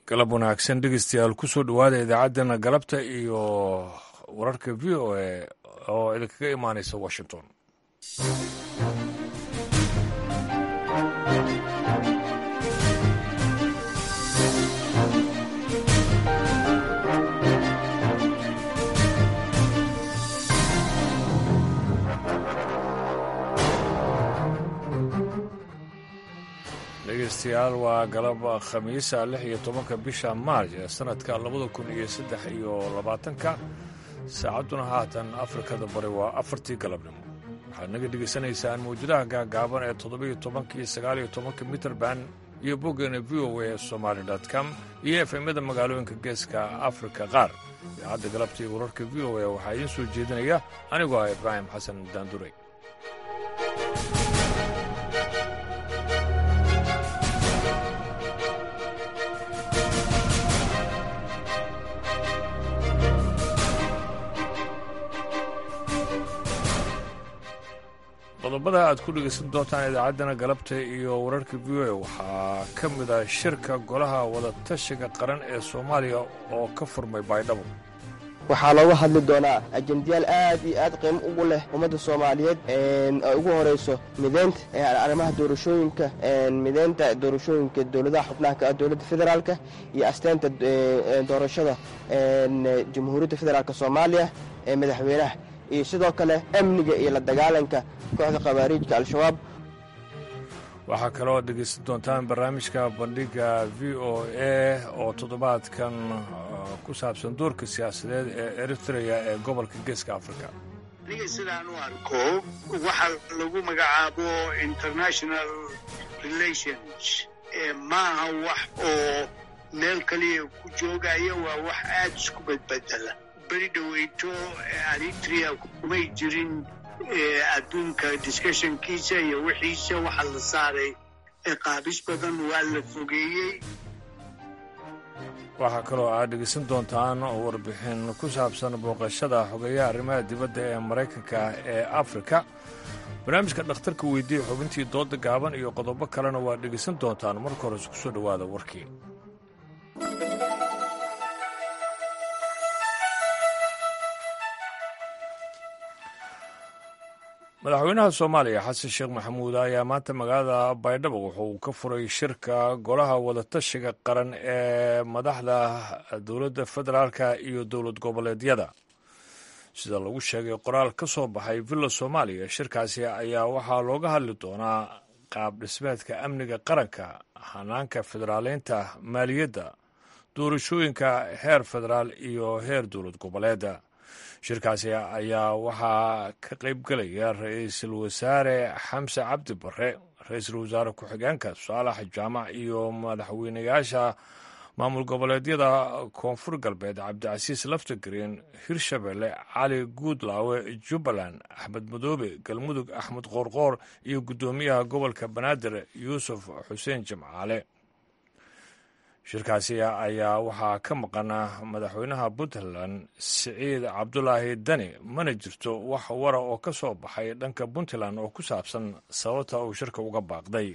galab wanaagsan dhegeystayaal kusoo dhowaada idaacaddana galabta iyo wararka v o a oo idinkaga imaanaysa washington dhegeystayaal waa galab khamiisa lix iyo tobanka bisha maarj ee sanadka labada kun iyo saddex iyo labaatanka saacadduna haatan afrikada bari waa afartii galabnimo waxaad naga dhegaysanaysaan mawjadaha gaagaaban ee toddobiyo tobanka iyo sagaaliyo tobanka mitrband iyo boggeena v o a somaali com iyo efemyada magaalooyinka geeska afrika qaar idaacadda galabta iyo wararka v o a waxaa idiin soo jeedinaya anigoo ah ibraahim xasan daanduray qodobada aad ku dhegaysan doontaan idaacaddana galabta iyo wararka v o a waxaa ka mid ah shirka golaha wadatashiga qaran ee soomaaliya oo ka furmay baydhabo waxaa looga hadli doonaa ajendayaal aad iyo aad qiimo ugu leh ummadda soomaaliyeed ay ugu horayso mideynta arrimaha doorashooyinka mideynta doorashooyinka dowladaha xubnaha ka ah dowladda federaalka iyo asteynta doorashada jamhuuriyadda federaalk soomaaliya ee madaxweynaha iyo sidoo kale amniga iyo la dagaalanka kooxda khawaariijka al-shabaab waxaa kaloo dhegaysan doontaan barnaamijka bandhiga v o a oo toddobaadkan ku saabsan doorka siyaasadeed ee eritrea ee gobolka geeska afrika aniga sidaan u arko waxa lagu magacaabo international relations maaha wax oo meel kaliya ku joogaya waa wax aada isku badbedela beri dhoweyto eritrea kumay jirin adduunka discussionkiisa iyo wixiisa waxaa la saaray qaabis badan waa la fogeeyey waxaa kaloo aad dhegaysan doontaan warbixin ku saabsan booqashada xogeeyaha arrimaha dibadda ee maraykanka ee afrika barnaamijka dhakhtarka weydiiya xubintii dooda gaaban iyo qodobo kalena waad dhegaysan doontaan marka hore isku soo dhowaada warkii madaxweynaha soomaaliya xasan sheekh maxamuud ayaa maanta magaalada baydhabo wuxuu ka furay shirka golaha wadatashiga qaran ee madaxda dowladda federaalka iyo dowlad goboleedyada sida lagu sheegay qoraal ka soo baxay villa soomaaliya shirkaasi ayaa waxaa looga hadli doonaa qaab dhismeedka amniga qaranka hanaanka federaaleynta maaliyadda doorashooyinka heer federaal iyo heer dowlad goboleeda shirkaasi ayaa waxaa ka qayb gelaya ra-iisul wasaare xamse cabdi bare ra-iisul wasaare ku-xigeenka saalax jaamac iyo madaxweynayaasha maamul goboleedyada koonfur galbeed cabdicasiis laftagreen hirshabelle cali guudlaawe jubbaland axmed madoobe galmudug axmed qoorqoor iyo guddoomiyaha gobolka banaadir yuusuf xuseen jimcaale shirkaasi ayaa waxaa ka maqana madaxweynaha puntland siciid cabdulaahi dani mana jirto wax wara oo ka soo baxay dhanka puntland oo ku saabsan sababta uu shirka uga baaqday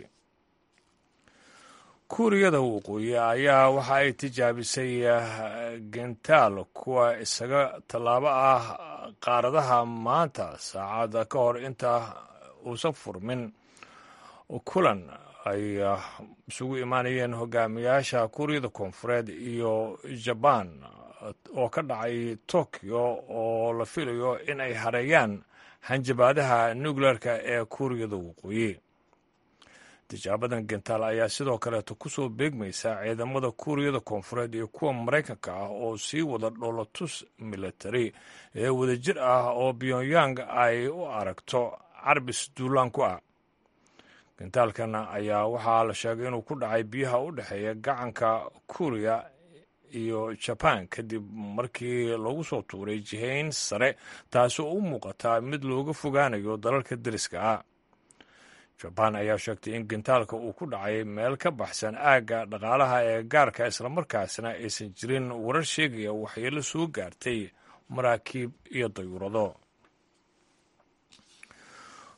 kuuriyada waqooyi ayaa waxa ay tijaabisay gentaal kuwa isaga tallaabo ah qaaradaha maanta saacada ka hor inta uusan furmin kulan ay isugu imaanayeen hogaamiyaasha kuuriyada koonfureed iyo jabaan oo ka dhacay tokyo oo la filayo in ay hareeyaan hanjabaadaha nucleerka ee kuuriyada waqooyi tijaabadan gentaal ayaa sidoo kaleeto kusoo beegmaysa ciidamada kuuriyada koonfureed iyo kuwa maraykanka ah oo sii wada dhoolatus military ee wadajir ah oo pyongyang ay u aragto carbis duulaan ku ah gentaalkan ayaa waxaa la sheegay inuu ku dhacay biyaha u dhexeeya gacanka kuuriya iyo jabaan kadib markii lagu soo tuuray jihayn sare taasi oo u muuqataa mid looga fogaanayo dalalka deriska ah jabaan ayaa sheegtay in gentaalka uu ku dhacay meel ka baxsan aagga dhaqaalaha ee gaarka islamarkaasna aysan jirin warar sheegaya waxyeelo soo gaartay maraakiib iyo dayuurado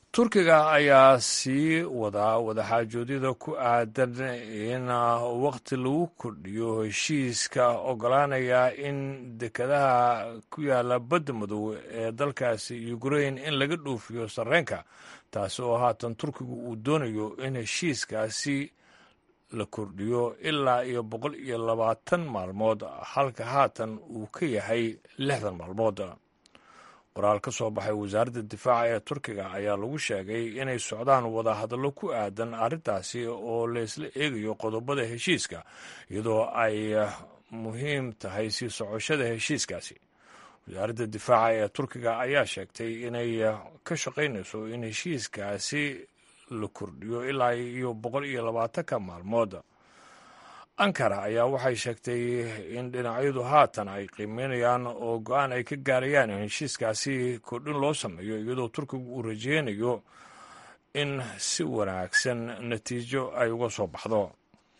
turkiga ayaa sii wadaa wadaxaajoodyada ku aadan in waqti lagu kordhiyo heshiiska ogolaanaya in dekadaha ku yaala badda madow ee dalkaasi ukrain in laga dhoofiyo sarreenka taasi oo haatan turkigu uu doonayo in heshiiskaasi la kordhiyo ilaa iyo boqol iyo labaatan maalmood halka haatan uu ka yahay lixdan maalmood qoraal ka soo baxay wasaaradda difaaca ee turkiga ayaa lagu sheegay inay socdaan wadahadallo ku aadan arrintaasi oo laysla eegayo qodobada heshiiska iyadoo ay muhiim tahay sii socoshada heshiiskaasi wasaaradda difaaca ee turkiga ayaa sheegtay inay ka shaqaynayso in heshiiskaasi la kordhiyo ilaa iyo boqol iyo labaatanka maalmood ankara ayaa waxay sheegtay in dhinacyadu haatan ay qiimeynayaan oo go-aan ay ka gaarayaan in heshiiskaasi kordhin loo sameeyo iyadoo turkigu uu rajeynayo in si wanaagsan natiijo ay uga soo baxdo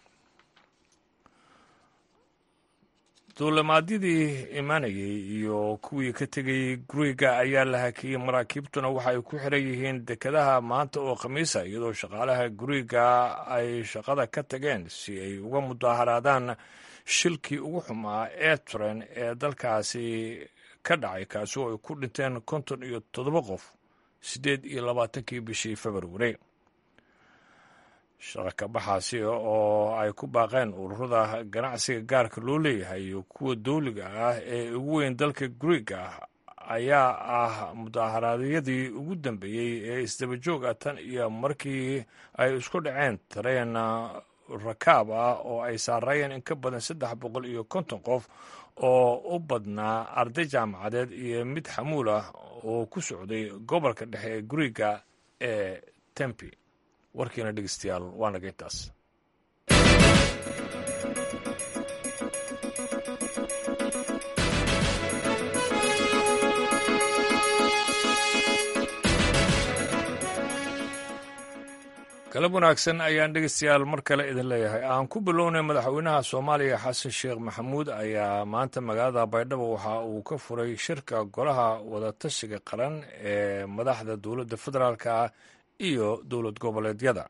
duulimaadyadii imaanayay iyo kuwii ka tegayey guriga ayaa la hakiyey maraakiibtuna waxa ay ku xiran yihiin dekadaha maanta oo khamiisa iyadoo shaqaalaha guriga ay shaqada ka tageen si ay uga mudaaharaadaan shilkii ugu xumaa ee tren ee dalkaasi ka dhacay kaasi oo ay ku dhinteen konton iyo toddoba qof siddeed iyo labaatankii bishii februari shaqakabaxaasi oo ay ku baaqeen ururada ganacsiga gaarka loo leeyahay iyo kuwa dawliga ah ee ugu weyn dalka griega ayaa ah mudaaharaadyadii ugu dambeeyey ee isdaba joog ah tan iyo markii ay isku dhaceen tareen rakaab ah oo ay saarayeen in ka badan saddex boqol iyo konton qof oo u badnaa arday jaamacadeed iyo mid xamuul ah oo ku socday gobolka dhexe ee griega ee tempi warkiina dhegeystayaal waa naga intaas galab wanaagsan ayaan dhegeystayaal mar kale idin leeyahay aan ku bilownay madaxweynaha soomaaliya xasan sheekh maxamuud ayaa maanta magaalada baydhabo waxa uu ka furay shirka golaha wadatashiga qaran ee madaxda dowladda federaalka iyo dowlad goboleedyada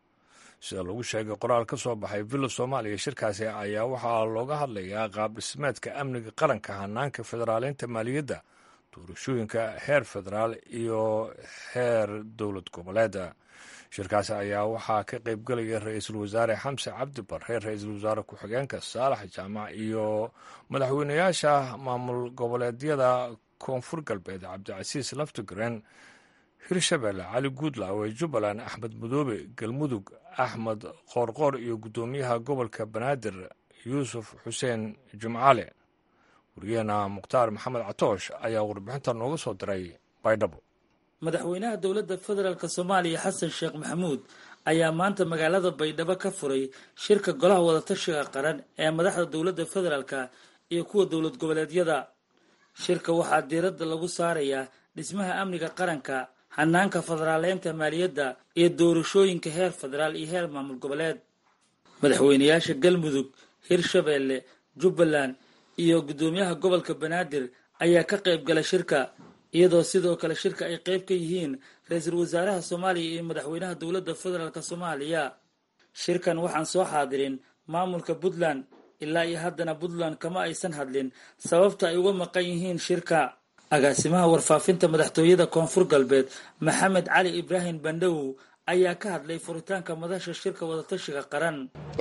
sida lagu sheegay qoraal ka soo baxay villa soomaaliya shirkaasi ayaa waxaa looga hadlayaa qaab dhismeedka amniga qaranka hanaanka federaaleynta maaliyadda doorashooyinka heer federaal iyo heer dowlad goboleeda shirkaasi ayaa waxaa ka qaybgelaya ra-iisul wasaare xamse cabdi barre ra-iisul wasaare ku-xigeenka saalax jaamac iyo madaxweynayaasha maamul goboleedyada koonfur galbeed cabdicasiis laftigren hirshabelle cali guudlaawe jubbaland axmed mudoobe galmudug axmed qoorqoor iyo guddoomiyaha gobolka banaadir yuusuf xuseen jumcale wariyaheena mukhtaar maxamed catoosh ayaa warbixinta nooga soo diray baydhabo madaxweynaha dowladda federaalk soomaaliya xasan sheekh maxamuud ayaa maanta magaalada baydhabo ka furay shirka golaha wadatashiga qaran ee madaxda dowladda federaalka iyo kuwa dowlad goboleedyada shirka waxaa diiradda lagu saarayaa dhismaha amniga qaranka hanaanka federaaleynta maaliyadda iyo doorashooyinka heer federaal iyo heer maamul goboleed madaxweynayaasha galmudug hirshabeelle jubbaland iyo guddoomiyaha gobolka banaadir ayaa ka qayb gala shirka iyadoo sidoo kale shirka ay qayb ka yihiin ra-iisul wasaaraha soomaaliya iyo madaxweynaha dowladda federaalk soomaaliya shirkan waxaan soo xaadirin maamulka puntland ilaa iyo haddana puntland kama aysan hadlin sababta ay uga maqan yihiin shirka agaasimaha warfaafinta madaxtooyada koonfur galbeed maxamed cali ibraahim bandhawow ayaa ka hadlay furitaanka madasha shirka wadatashiga qaran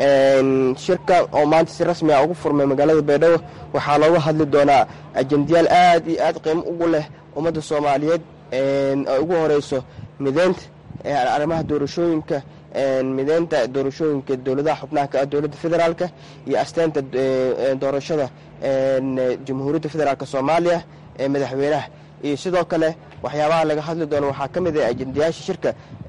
shirka oo maanta si rasmi a ugu furmay magaalada baydhabo waxaa looga hadli doonaa ajendayaal aad iyo aad qiimo ugu leh ummadda soomaaliyeed ay ugu horeyso mideynta arrimaha doorashooyinka mideynta doorashooyinka dowladaha xubnaha ka ah dowladda federaalka iyo asteynta doorashada jamhuuriyadda federaalk soomaaliya ee madaxweynaha iyo sidoo kale waxyaabaha laga hadli doono waxaa ka mid ah ajendayaasha shirka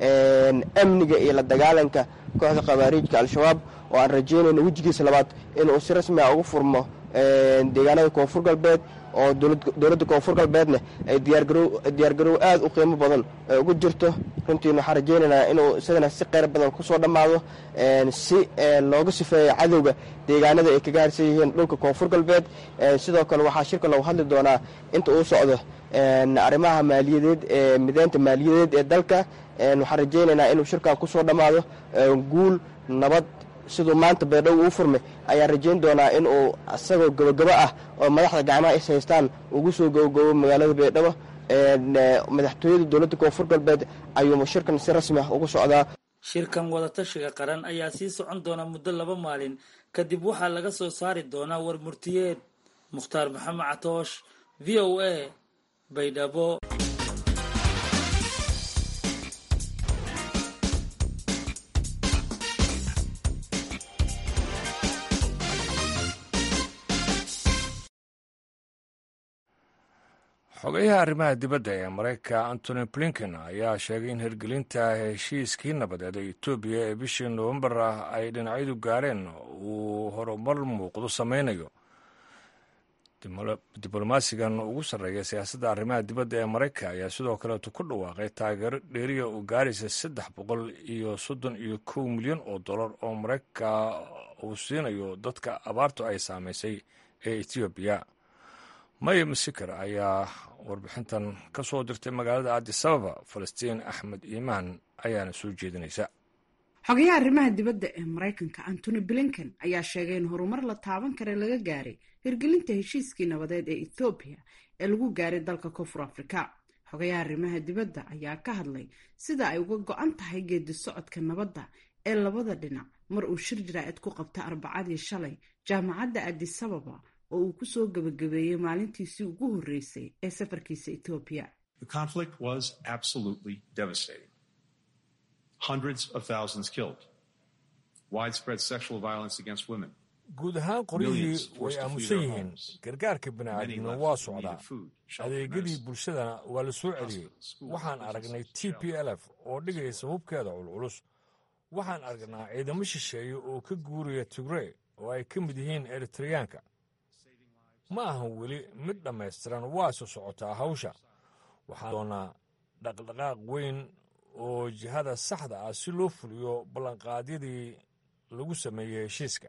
amniga iyo la dagaalanka kooxda khawaariijka al-shabaab oo aan rajeynayno wejigiisa labaad inuu si rasmi a ugu furmo deegaanada koonfur galbeed oo dowladda koonfur galbeedna ay diyaargarow aad u qiimo badan ugu jirto runtiin waxaan rajaynaynaa inuu isagana si qeyr badan kusoo dhammaado si looga sifeeyo cadowga deegaanada ay kaga harsan yihiin dhulka koonfur galbeed sidoo kale waxaa shirka loogu hadli doonaa inta uu socdo arrimaha maaliyadeed ee mideynta maaliyadeed ee dalka waxaan rajaynaynaa inuu shirkan kusoo dhammaado guul nabad siduu maanta baydhabo uu furmay ayaan rajayn doonaa in uu isagoo gabogabo ah oo madaxda gacmaha is haystaan ugu soo gabogabo magaalada baydhabo madaxtooyada dowladda koonfur galbeed ayuu shirkan si rasmi ah ugu socdaa shirkan wadatashiga qaran ayaa sii socon doona muddo laba maalin kadib waxaa laga soo saari doonaa war murtiyeed mukhtaar maxamed catoosh v o a baydhabo xogeyaha arrimaha dibadda ee maraykanka antony blinken ayaa sheegay in hirgelinta heshiiskii nabadeed ee etoobiya ee bishii nowembar ah ay dhinacyadu gaareen uu horumar muuqdo sameynayo diblomaasigan ugu sarreeya siyaasadda arrimaha dibadda ee maraykanka ayaa sidoo kaleetu ku dhawaaqay taageero dheeriya u gaaraysa saddex boqol iyo soddon iyo kow milyan oo dollar oo maraykanka uu siinayo dadka abaartu ay saameysay ee etoobiya maya masikar ayaa warbixintan ka soo dirtay magaalada addisababa falastiin axmed iimaan ayaana soo jeedinaysa xogayaha arrimaha dibadda ee maraykanka antony blinken ayaa sheegay in horumar la taaban kara laga gaaray hirgelinta heshiiskii nabadeed ee ethoobiya ee lagu gaaray dalka koonfur afrika xogayaha arrimaha dibadda ayaa ka hadlay sida ay uga go-an tahay geedi socodka nabadda ee labada dhinac mar uu shir jaraa'id ku qabta arbacadii shalay jaamacadda addisababa oo uu kusoo gabagabeeyey maalintiisii ugu horreysay ee safarkiisa etoobiya guud ahaan qoryihii way aamusan yihiin gargaarka bini'aadamna waa socdaa adeegyadii bulshadana waa la soo celiyey waxaan aragnay t p l f oo dhigaysa hubkeeda culculus waxaan aragnaa ciidamo shisheeye oo ka guuraya tigrey oo ay ka mid yihiin eritreyaanka ma ahan weli mid dhammaystiran waase socotaa hawsha waxaan doonaa dhaqdhaqaaq weyn oo jihada saxda ah si loo fuliyo ballanqaadyadii lagu sameeyey heshiiska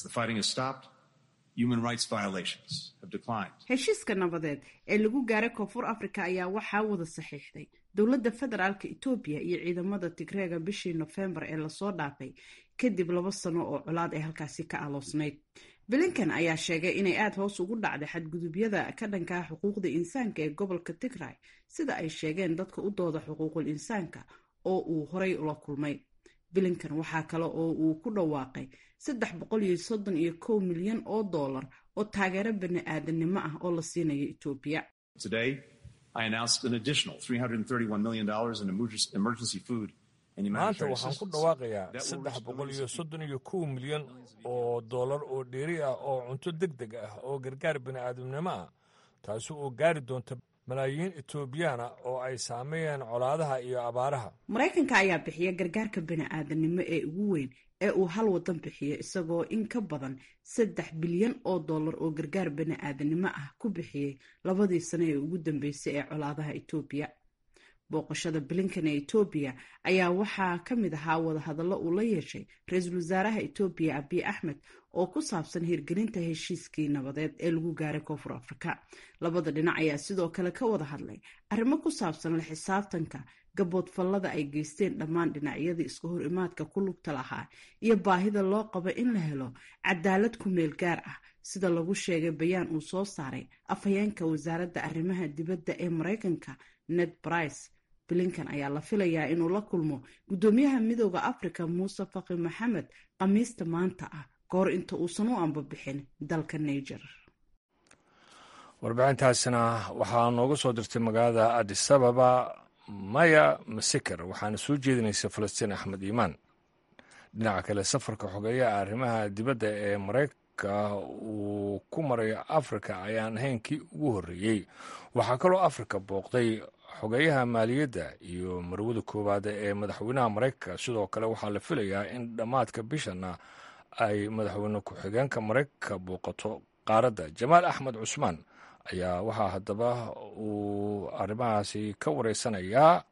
heshiiska nabadeed ee lagu gaaray koonfur afrika ayaa waxaa wada saxiixday dowladda federaalka etoobiya iyo ciidamada tigreega bishii nofembar ee lasoo dhaafay kadib laba sano oo colaad ay halkaasi ka aloosnayd blinken ayaa sheegay inay aada hoos ugu dhacday xadgudubyada ka dhankaa xuquuqda insaanka ee gobolka tigray sida ay sheegeen dadka u dooda xuquuqul insaanka oo uu horay ula kulmay blinken waxaa kale oo uu ku dhawaaqay saddex boqol iyo soddon iyo kow milyan oo dollar oo taageero bani aadanimo ah oo la siinayo etoobiya maanta waxaan ku dhawaaqayaa saddex boqol iyo soddon iyo kow milyan oo dollar oo dheeri ah oo cunto deg deg ah oo gargaar bini'aadamnimo ah taasi oo gaari doonta malaayiin etoobiyaana oo ay saameeyeen colaadaha iyo abaaraha maraykanka ayaa bixiya gargaarka bini'aadanimo ee ugu weyn ee uu hal wadan bixiyo isagoo in ka badan saddex bilyan oo dollar oo gargaar bini'aadanimo ah ku bixiyey labadii sano ee ugu dambeysay ee colaadaha etoobiya booqashada blinken ee etoobiya ayaa waxaa ka mid ahaa wadahadallo uu la yeeshay ra-iisul wasaaraha etoobiya abiy axmed oo ku saabsan hirgelinta heshiiskii nabadeed ee lagu gaaray koonfur afrika labada dhinac ayaa sidoo kale ka wada hadlay arrimo ku saabsan la xisaabtanka gaboodfallada ay geysteen dhammaan dhinacyadii iska hor imaadka ku lugta lahaa iyo baahida loo qabo in la helo cadaalad ku meel gaar ah sida lagu sheegay bayaan uu soo saaray afhayeenka wasaaradda arrimaha dibadda ee maraykanka ned brice blinken ayaa la filayaa inuu la kulmo guddoomiyaha midooda africa muuse faqi maxamed khamiista maanta ah kahor inta uusan u ambabixin dalka niger warbixintaasina waxaa nooga soo dirtay magaalada adisababa maya masikar waxaana soo jeedinaysa falastiin axmed iimaan dhinaca kale safarka xogeeyaha arrimaha dibadda ee maraykanka uu ku marayo afrika ayaan ahayn kii ugu horreeyey waxaa kaloo afrika booqday xogeeyaha maaliyadda iyo marwada koowaad ee madaxweynaha maraykanka sidoo kale waxaa la filayaa in dhammaadka bishana ay madaxweyne ku-xigeenka maraykanka booqato qaaradda jamaal axmed cusmaan ayaa waxaa haddaba uu arrimahaasi ka wareysanayaa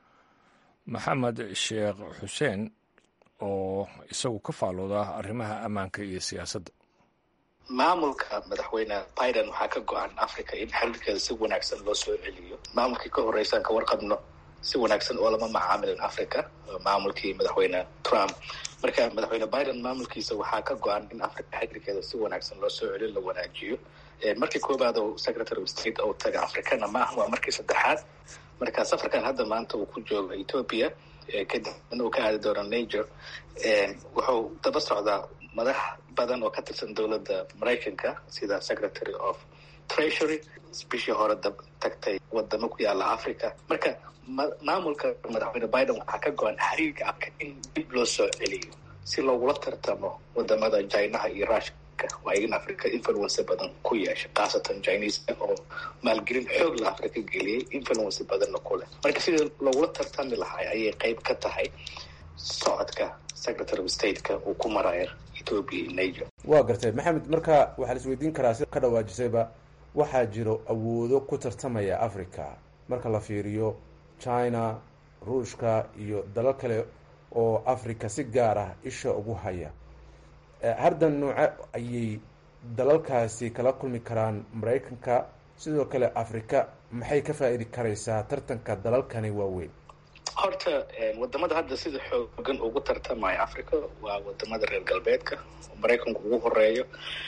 maxamed sheekh xuseen oo isagu ka faalooda arrimaha ammaanka iyo siyaasadda maamulka madaxweyne biden waxaa ka go-an africa in xiriirkeeda si wanaagsan loo soo celiyo maamulkii ka horreysaan ka warqabno si wanaagsan oo lama macaamilin africa maamulkii madaxweyne trump marka madaxweyne biden maamulkiisa waxaa ka go-an in africa xiriirkeeda si wanaagsan loo soo celiyo la wanaajiyo markii koobaad oo secretary of state oo taga africana maaha waa markii saddexaad marka safarkan hadda maanta uu ku joogo ethoopia kadib in uu ka aadi doono niger wuxuu daba socdaa madax badan oo ka tirsan dowladda maraykanka sida secretary of treasury bishii hore dab tagtay wadamo ku yaala africa marka maamulka madaxweyne biden waxaa ka go-an xiriirka afka in dib loo soo celiyo si loogula tartamo wadamada jinaha iyo rushka waa in africa influence badan ku yeesha khaasatan chineska oo maalgelin xoog la africa geliyey influence badanna ku leh marka sidii loogula tartami lahay ayay qeyb ka tahay socodka secretary of stateka uu ku marayo ethoopia iyo niger waa gartay maxamed marka waxaa la isweydiin karaa sida ka dhawaajisayba waxaa jiro awoodo ku tartamaya africa marka la fiiriyo china ruushka iyo dalal kale oo africa si gaar ah isha ugu haya hardan nooce ayay dalalkaasi kala kulmi karaan maraykanka sidoo kale africa maxay ka faa-iidi karaysaa tartanka dalalkani waaweyn horta wadamada hadda sida xoogan ugu tartamaya africa waa wadamada reer galbeedka oo maraykanku ugu horeeyo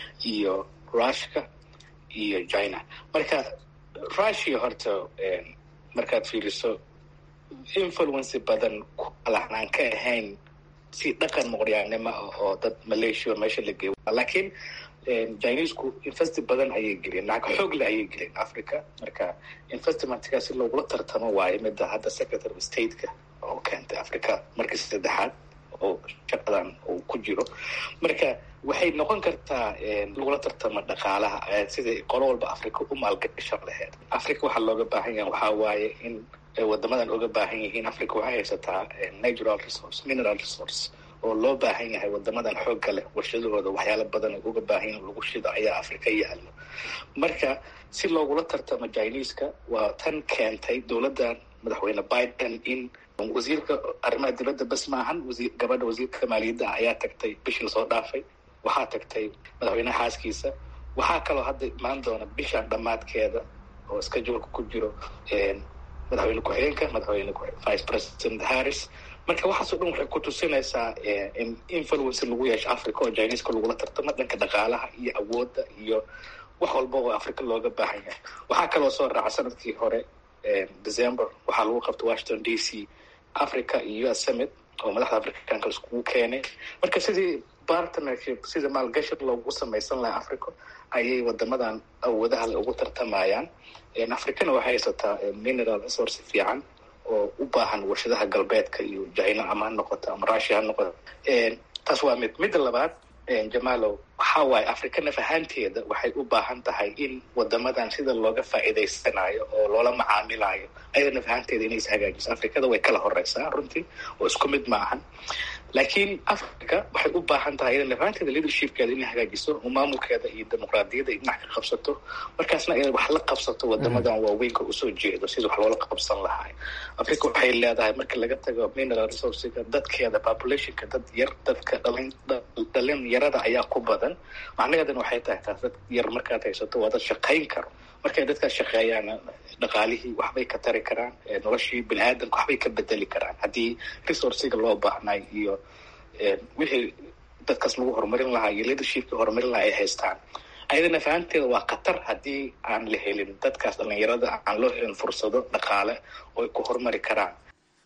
iyo rushka iyo china marka rushia horta markaad fiiriso influence badan kalahnaan ka ahayn si dhaqan muqryaanimo ah oo dad malaysia meesha la geeyo laakiin chinesku investi badan ayay geliyeen lacag xoog le ayay geliyeen africa marka investmentkaa si loogula tartamo waayo midda hadda secretary of stateka oo keentay africa markii saddexaad oo shaqadan uu ku jiro marka waxay noqon kartaa lagula tartamo dhaqaalaha sidai qolo walba africa u maalgashan laheyd africa waxaa looga baahan yaha waxaa waaye in wadamadan oga baahan yihiin africa waxay haysataa natural resource mineral resource oo loo baahan yahay wadamadan xoogga leh warshadahooda waxyaala badan uga baahan yahin lagu shido ayaa africa yaalo marka si loogula tartamo chineska waa tan keentay dowladdan madaxweyne biden in wasiirka arrimaha dibadda bas maahan wasi gabadha wasiirka maaliyadda ayaa tagtay bishii lasoo dhaafay waxaa tagtay madaxweyneha xaaskiisa waxaa kaloo hadda imaan doona bishan dhammaadkeeda oo iska joolka ku jiro madaxweyne ku-xigeenka madaxweyne vice president harris marka waxaasoo dhan waxay ku tusinaysaa in influence lagu yeesho africa oo chineska lagula tartamo dhanka dhaqaalaha iyo awoodda iyo wax walba oo africa looga baahan yahay waxaa kaloo soo raaca sanadkii hore december waxaa lagu qabtay washington d c africa iyo us summit oo madaxda africanka iskugu keenay marka sidii partnership sida maalgashi loogu samaysan lahaa africa ayay wadamadan awoodaha le ugu tartamayaan africana waxay haysataa mineral resource fiican oo u baahan warshadaha galbeedka iyo china ama ha noqoto ama russia ha noqoto taas waa mid midda labaad jamalow waxaa waaye africa naf ahaanteeda waxay u baahan tahay in wadamadan sida looga faa'iidaysanayo oo loola macaamilayo ayada naf ahaanteeda inay is hagaajiso africada way kala horeysaa runtii oo isku mid ma ahan laakiin africa waxay u baahan tahay ina naf ahaanteeda leadershipkeeda inay hagaajiso oo maamulkeeda iyo dimuqraadiyadda ay dhinac ka qabsato markaasna inay wax la qabsato wadamadan waaweynka usoo jeedo sida wax loola qabsan lahay africa waxay leedahay marka laga tago mineral resourcega dadkeeda populationka dad yar dadka dhalin dhalin yarada ayaa ku badan macnaheedana waxay tahay taas dad yar markaad haysato waa dad shaqayn karo markay dadkaas shaqeeyaan dhaqaalihii waxbay ka tari karaan noloshii bini aadamka waxbay ka bedeli karaan haddii resourciga loo baahnay iyo wixii dadkaas lagu horumarin lahaa iyo leadershipkii horumarin lahaa ay haystaan ayadana fahanteeda waa khatar haddii aan la helin dadkaas dhalinyarada aan loo helin fursado dhaqaale oo ay ku horumari karaan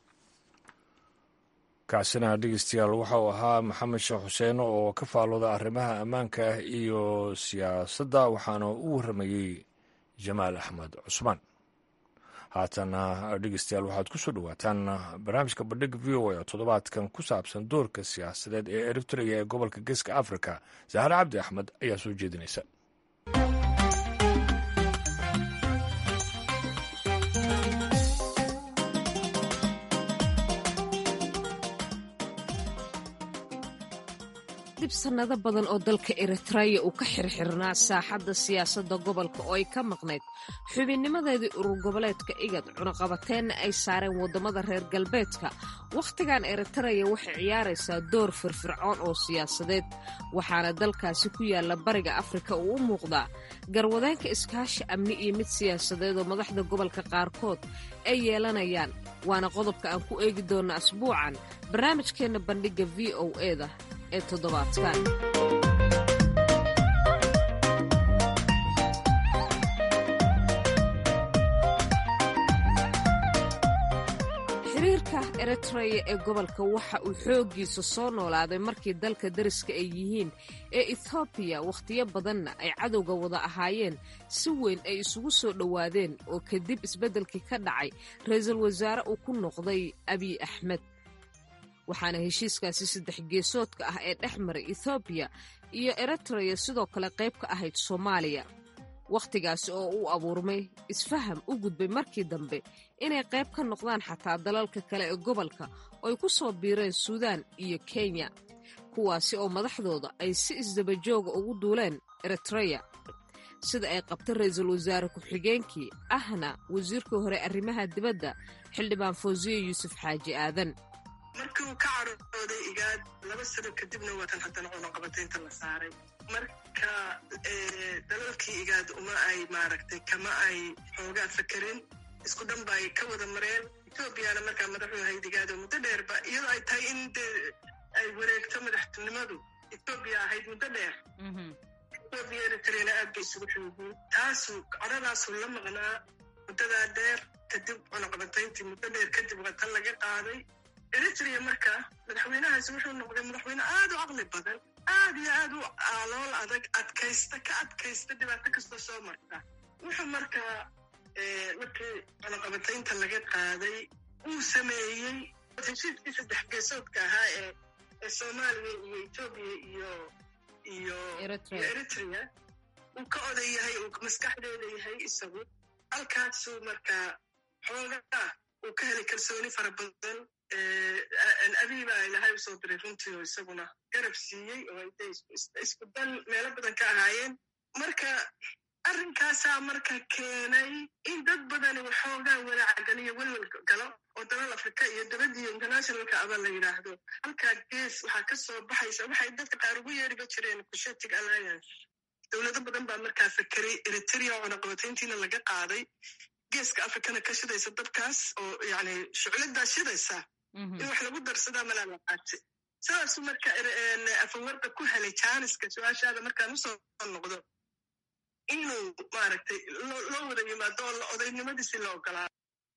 kaasina dhegeystayaal waxa uu ahaa maxamed sheekh xuseen oo ka faalooda arrimaha ammaanka iyo siyaasadda waxaana u warramayey jamaal axmed cusmaan haatana dhegeystayaal waxaad ku soo dhowaataan barnaamijka bandhig v o a oo toddobaadkan ku saabsan doorka siyaasadeed ee eritrea ee gobolka geeska africa sahare cabdi axmed ayaa soo jeedinaysa kadib sannado badan oo dalka eritreya uu ka xirxirnaa saaxadda siyaasadda gobolka oo ay ka maqnayd xubinnimadeedii urur goboleedka igad cunaqabateenna ay saareen waddamada reer galbeedka wakhtigan eritreya waxay ciyaaraysaa door firfircoon oo siyaasadeed waxaana dalkaasi ku yaalla bariga afrika uu u muuqdaa garwadeenka iskaashi amni iyo mid siyaasadeed oo madaxda gobolka qaarkood ay yeelanayaan waana qodobka aan ku eegi doonna asbuucan barnaamijkeenna bandhigga v o eda ee toddobaadkan xiriirka eritreya ee gobolka waxa uu xooggiisa soo noolaaday markii dalka dariska ay yihiin ee ethoobiya wakhtiyo badanna ay cadowga wada ahaayeen si weyn ay isugu soo dhowaadeen oo kadib isbeddelkii ka dhacay ra-iisul wasaare uu ku noqday abiy axmed waxaana heshiiskaasi saddex geesoodka ah ee dhex maray ethoobiya iyo eritreya sidoo kale qayb ka ahayd soomaaliya wakhtigaasi oo uu abuurmay isfaham u gudbay markii dambe inay qayb ka noqdaan xataa dalalka kale ee gobolka oo ay ku soo biireen suudaan iyo kenya kuwaasi oo madaxdooda ay si isdabajooga ugu duuleen eritreya sida ay qabta ra-iisul wasaare ku-xigeenkii ahna wasiirkii hore arrimaha dibadda xildhibaan fawsiye yuusuf xaaji aadan markii uu ka carooday igaad laba sano kadibna waatan haddana cunaqabataynta la saaray marka dalalkii igaad uma ay maaragtay kama ay xoogaa fakerin isku dhan ba ay ka wada mareen etoobiyana markaa madaxu ahayd igaado muddo dheerba iyadoo ay tahay in de ay wareegto madaxtinimadu etoobiya ahayd muddo dheer etoobiya eritrena aad bay isugu xoogiin taasu coradaasu la maqnaa muddadaa dheer kadib cunaqabatayntii muddo dheer kadib watan laga qaaday eritrea marka madaxweynahaasi wuxuu noqday madaxweyne aad u caqli badan aad iyo aad u aalool adag adkaysta ka adkaysta dhibaato kastoo soo marta wuxuu markaa markii cunaqabataynta laga qaaday uu sameeyey heshiiskii saddex geesoodka ahaa ee ee soomaaliya iyo etoobiya iyo iyo iyo eritrea uu ka oday yahay uu maskaxdeeda yahay isagu halkaasuu markaa xoogaa uu ka helay kalsooni fara badan abiiba ilahay usoo diray runtii oo isaguna garab siiyey oo ay isku dal meelo badan ka ahaayeen marka arrinkaasaa marka keenay in dad badani waxoogaa walaacgaliyo welwel galo oo dalal afrika iyo dabadiyo internationalka aba la yidhaahdo halkaa gees waxaa ka soo baxaysa waxay dadka qaar ugu yeeriba jireen cushetic alliance dowlado badan baa markaa fakeray eritrea oo cunaqabatayntiina laga qaaday geeska afrikana ka shidaysa dabkaas oo yani shucladaa shidaysa in wax lagu darsadaa malaalaqaate sidaasuu marka afawarda ku helay jaaniska su-aashaada markaan usoo noqdo inuu maaragtay loo wada yimaado oo odaynimadiisi la ogolaado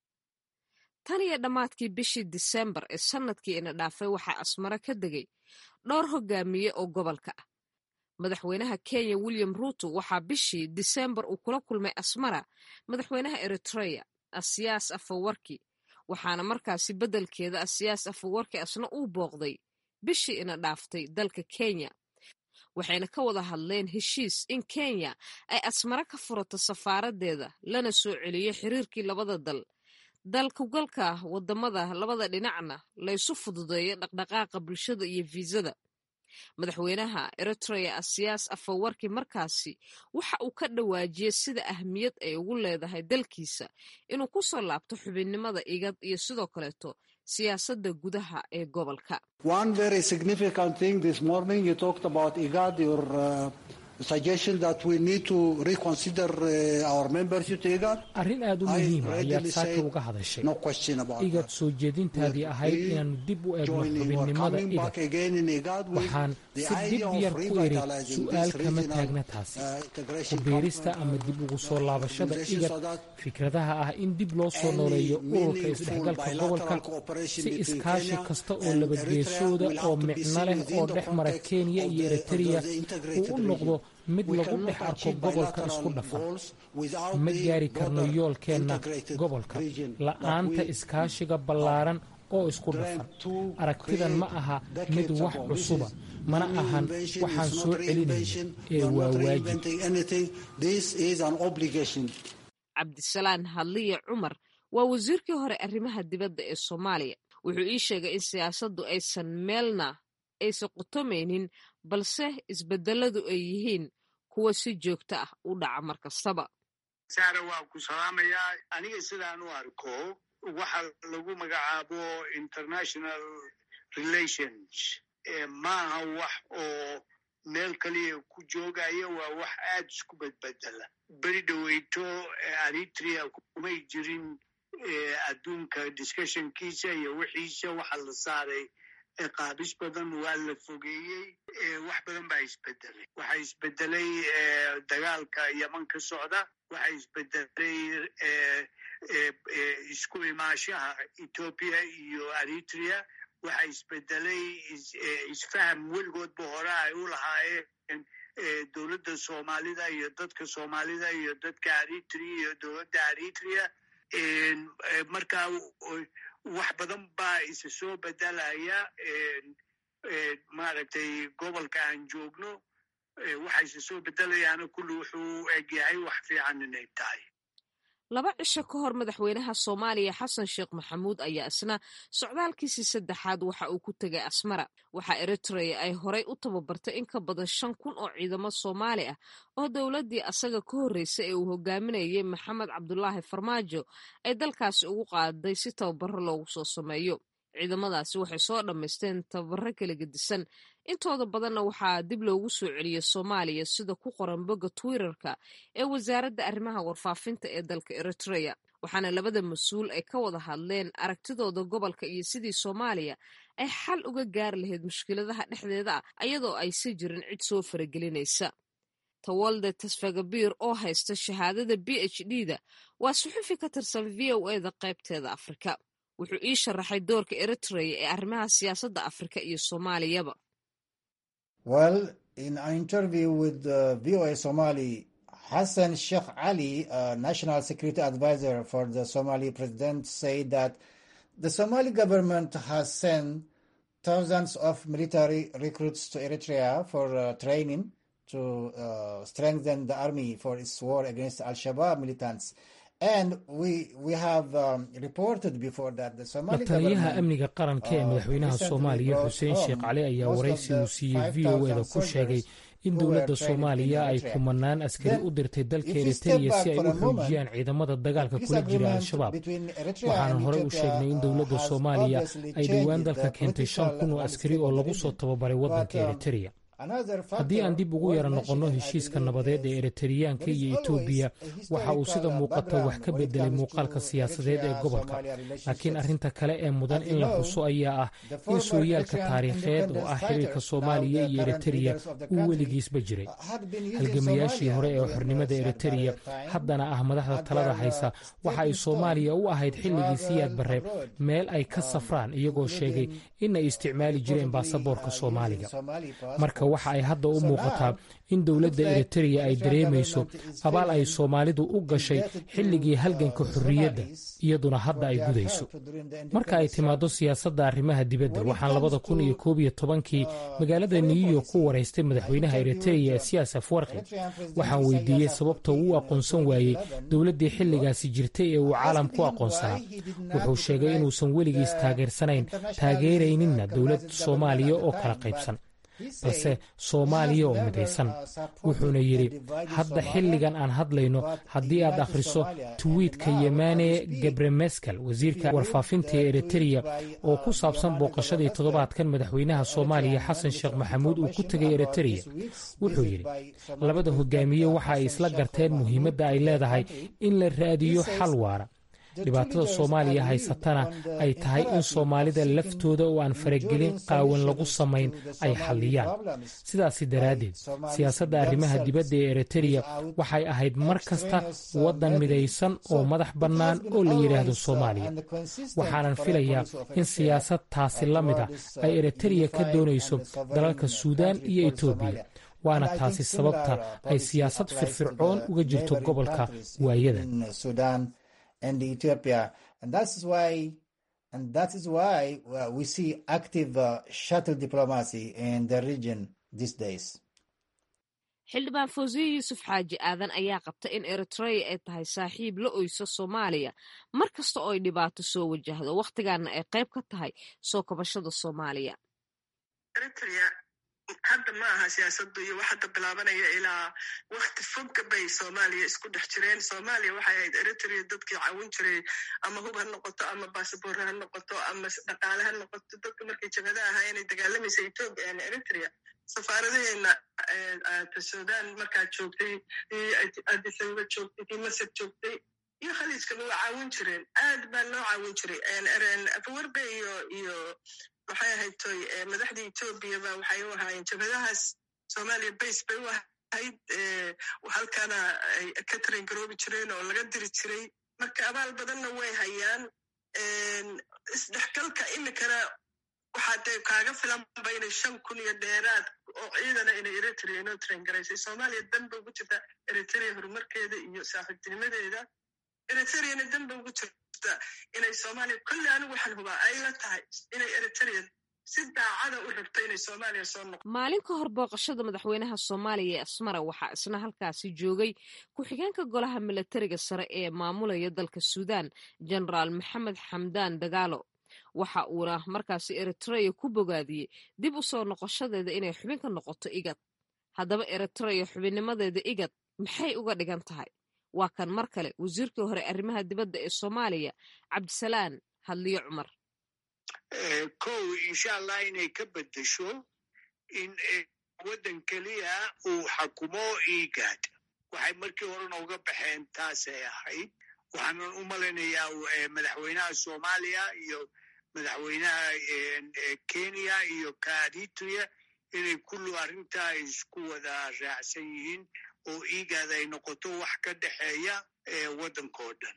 tan iyo dhammaadkii bishii disembar ee sannadkii ina dhaafay waxaa asmaro ka degay dhowr hogaamiye oo gobolka ah madaxweynaha kenya william ruuto waxaa bishii disembar uu kula kulmay asmara madaxweynaha eritreya asiyaas afawarki waxaana markaasi beddelkeeda asiyaas afawarki asna uu booqday bishii ina dhaaftay dalka kenya waxayna ka wada hadleen heshiis in kenya ay asmaro ka furato safaaraddeeda lana soo celiyo xiriirkii labada dal dalkugalka waddamada labada dhinacna laysu fududeeyo dhaqdhaqaaqa bulshada iyo fiisada madaxweynaha eritrea asiyaas afawarki markaasi waxa uu ka dhawaajiyey sida ahmiyad ay ugu leedahay dalkiisa inuu ku soo laabto xubinnimada igad iyo sidoo kaleeto siyaasadda gudaha ee gobolka arrin aad u muhiima ayaad saaka uga hadashay igad soo jeedintaadii ahayd inaannu dib u eegno xubinnimada igad waxaan si dib yar ku iri su'aal kama taagna taasi ku biirista ama dib ugu soo laabashada igad fikradaha ah in dib loo soo nooleeyo ururka isdhexgalka gobolka si iskaashi kasta oo labageesooda oo micno leh oo dhex mara kenya iyo eritreya uu u noqdo mid lagu dhex arko gobolka isku dhafan ma gaari karno yoolkeenna gobolka la'aanta iskaashiga ballaaran oo isku dhafan aragtidan ma aha mid wax cusuba mana ahan waxaan soo celinayno ee waa waajib cabdisalaan hadliya cumar waa wasiirkii hore arrimaha dibadda ee soomaaliya wuxuu ii sheegay in siyaasaddu aysan meelna aysan qutomaynin balse isbedeladu ay yihiin kuwa si joogto ah u dhaca mar kastaba saare waa ku salaamayaa aniga sidaan u arko waxa lagu magacaabo international relations maaha wax oo meel kaliya ku joogaya waa wax aad isku bedbedela beri dhoweyto eritrea kumay jirin adduunka discussionkiisa iyo wixiisa waxa la saaray qaabis badan waa la fogeeyey wax badan baa isbedelay waxaa isbedelay dagaalka yeman ka socda waxaa isbedelay isku imaashaha ethoopia iyo eritrea waxaa isbedelay isfaham weligoodba hore ay u lahaayeen dowladda soomaalida iyo dadka soomaalida iyo dadka eritrea iyo dowladda eritrea marka wax badan baa isa soo bedelaya maaragtay gobolka aan joogno waxa isa soo bedelayaana kulli wuxuu egyahay wax fiican inay tahay laba cisho ka hor madaxweynaha soomaaliya xasan sheekh maxamuud ayaa isna socdaalkiisii saddexaad waxa uu ku tegay asmara waxaa eritrea ay horay u tababartay in ka badan shan kun oo ciidamo soomaali ah oo dowladdii asaga ka horreysay ee uu hogaaminayay maxamed cabdulaahi farmaajo ay dalkaasi ugu qaaday si tababaro loogu soo sameeyo ciidamadaasi waxay soo dhammaysteen tababaro kala gedisan intooda badanna waxaa dib loogu soo celiyey soomaaliya sida ku qoran bogga twitterka ee wasaaradda arrimaha warfaafinta ee dalka eritrea waxaana labada mas-uul ay ka wada hadleen aragtidooda gobolka iyo sidii soomaaliya ay xal uga gaari lahayd mushkiladaha dhexdeeda ah ayadoo aysa jirin cid soo faragelinaysa tawalde tasfagabiir oo haysta shahaadada b h d da waa suxufi ka tirsan v o e da qaybteeda afrika wuxuu ii sharaxay doorka eritrea ee arrimaha siyaasadda afrika iyo soomaaliyaba Well, in an interview with uh, VOA Somali, Hassan Sheikh Ali, uh, National Security Advisor for the Somali president, said that the Somali government has sent thousands of military recruits to Eritrea for uh, training to uh, strengthen the army for its war against Al Shabaab militants. And we, we have um, reported before that the Somali lataliyaha amniga qaranka ee madaxweynaha soomaaliya xuseen sheekh cali ayaa waraysi uu siiyey v o eda ku sheegay in dowladda soomaaliya ay kumanaan askari u dirtay dalka eritreya si ay u xoojiyaan ciidamada dagaalka kula jira al-shabaab waxaana horey u sheegnay in dowladda soomaaliya ay dhowaan dalka keentay shan kun oo askari oo lagu soo tababaray waddanka eritreya haddii aan dib ugu yara noqonno heshiiska nabadeed ee eriteriyaanka iyo etoobiya waxa uu sida muuqata wax ka bedelay muuqaalka siyaasadeed ee gobolka laakiin arrinta kale ee mudan in la xuso ayaa ah in sooyaalka taariikheed oo ah xiriirka soomaaliya iyo eritereya uu weligiisba jiray halgamayaashii hore ee xornimada eritereya haddana ah madaxda talada haysa waxa ay soomaaliya u ahayd xilligii siyaad barreeb meel ay ka safraan iyagoo sheegay in ay isticmaali jireen baasaboorka soomaaliga marka waxa ay hadda u muuqataa in dowladda eritereya ay dareemayso abaal ay soomaalidu u gashay xilligii halganka xorriyadda iyaduna hadda ay gudayso marka ay timaaddo siyaasadda arrimaha dibadda waxaan labada kun iyo koob iyo tobankii magaalada new york ku waraystay madaxweynaha eritereya siyaas afwarqi waxaan weydiiyey sababta uu u aqoonsan waayey dowladdii xilligaasi jirtay ee uu caalam ku aqoonsanaa wuxuu sheegay inuusan weligiis taageersanayn taageerayninna dowlad soomaaliya oo kala qaybsan balse soomaaliya oo midaysan wuxuuna yidhi hadda xilligan aan hadlayno haddii aad akhriso twiitka yemane gebremeskel wasiirka warfaafinta ee eritereya oo ku saabsan booqashadii toddobaadkan madaxweynaha soomaaliya xasan sheekh maxamuud uu ku tegay eritereya wuxuu yidhi labada hogaamiye waxa ay isla garteen muhiimadda ay leedahay in la raadiyo xal waara dhibaatada soomaaliya haysatana ay tahay in soomaalida laftooda oo aan faragelin qaawan lagu samayn ay xalliyaan sidaasi daraaddeed siyaasadda arrimaha dibadda ee eritereya waxay ahayd mar kasta waddan midaysan oo madax bannaan oo la yidhaahdo soomaaliya waxaanan filayaa in siyaasad taasi la mid a ay eritereya ka doonayso dalalka suudaan iyo etoobiya waana taasi sababta ay siyaasad firfircoon uga jirto gobolka waayadan and Ethiopia. And that's why, and that is why uh, we see active uh, shuttle diplomacy in the region these days. xildhibaan fawsiye yuusuf xaaji aadan ayaa qabta in eritreya ay tahay saaxiib la oyso soomaaliya mar kasta oo ay dhibaato soo wajahdo wakhtigaana ay qayb ka tahay soo kabashada soomaaliya eritrea hadda ma aha siyaasadu iyo wax hadda bilaabanaya ilaa wakti fogga bay soomaaliya isku dhex jireen soomaaliya waxay ahayd eritrea dadkii caawin jiray ama hub ha noqoto ama basaboor ha noqoto ama dhaqaale ha noqoto dadka markay jabhada ahaa inay dagaalamaysa etoobiya ama eritrea safaaradaheena sudan markaa joogtay adisababa joogtay kii masar joogtay iyo khaliijkaba waa caawin jireen aad baa loo caawin jiray afawerbe iyo iyo maxay ahayd toy madaxdii etoobiyaba waxay u ahaayeen jabhadahaas soomaaliya base bay u ahayd halkana ay ka taran garoobi jireen oo laga diri jiray marka abaal badanna way hayaan isdhexgalka imikana waxaa dee kaaga filanba inay shan kun iyo dheeraad oo ciidana inay eritrea inoo taran garaysay soomaaliya danba ugu jirta eritrea horumarkeeda iyo saaxiibtinimadeeda eritreana danba ugu jirta inay soomaaliya kolle anigu waxaan hubaa ay la tahay inay eritrea si daacada u rabto inay soomaaliya soo noqo maalin ka hor booqashada madaxweynaha soomaaliya ee asmara waxaa isna halkaasi joogay ku-xigeenka golaha milatariga sare ee maamulaya dalka suudaan genaraal maxamed xamdaan dagaalo waxa uuna markaasi eritreya ku bogaadiyey dib u soo noqoshadeeda inay xubin ka noqoto igad haddaba eritreya xubinnimadeeda igad maxay uga dhigan tahay waa kan mar kale wasiirkii hore arrimaha dibadda ee soomaaliya cabdisalaan hadliyo cumar kow insha allah inay ka beddesho in waddan keliya uu xakumo igad waxay markii horena uga baxeen taasay ahayd waxaanan u malaynayaa madaxweynaha soomaaliya iyo madaxweynaha kenya iyo kaadituya inay kullu arrintaa isku wada raacsan yihiin oo igad ay noqoto wax ka dhexeeya waddankao dhan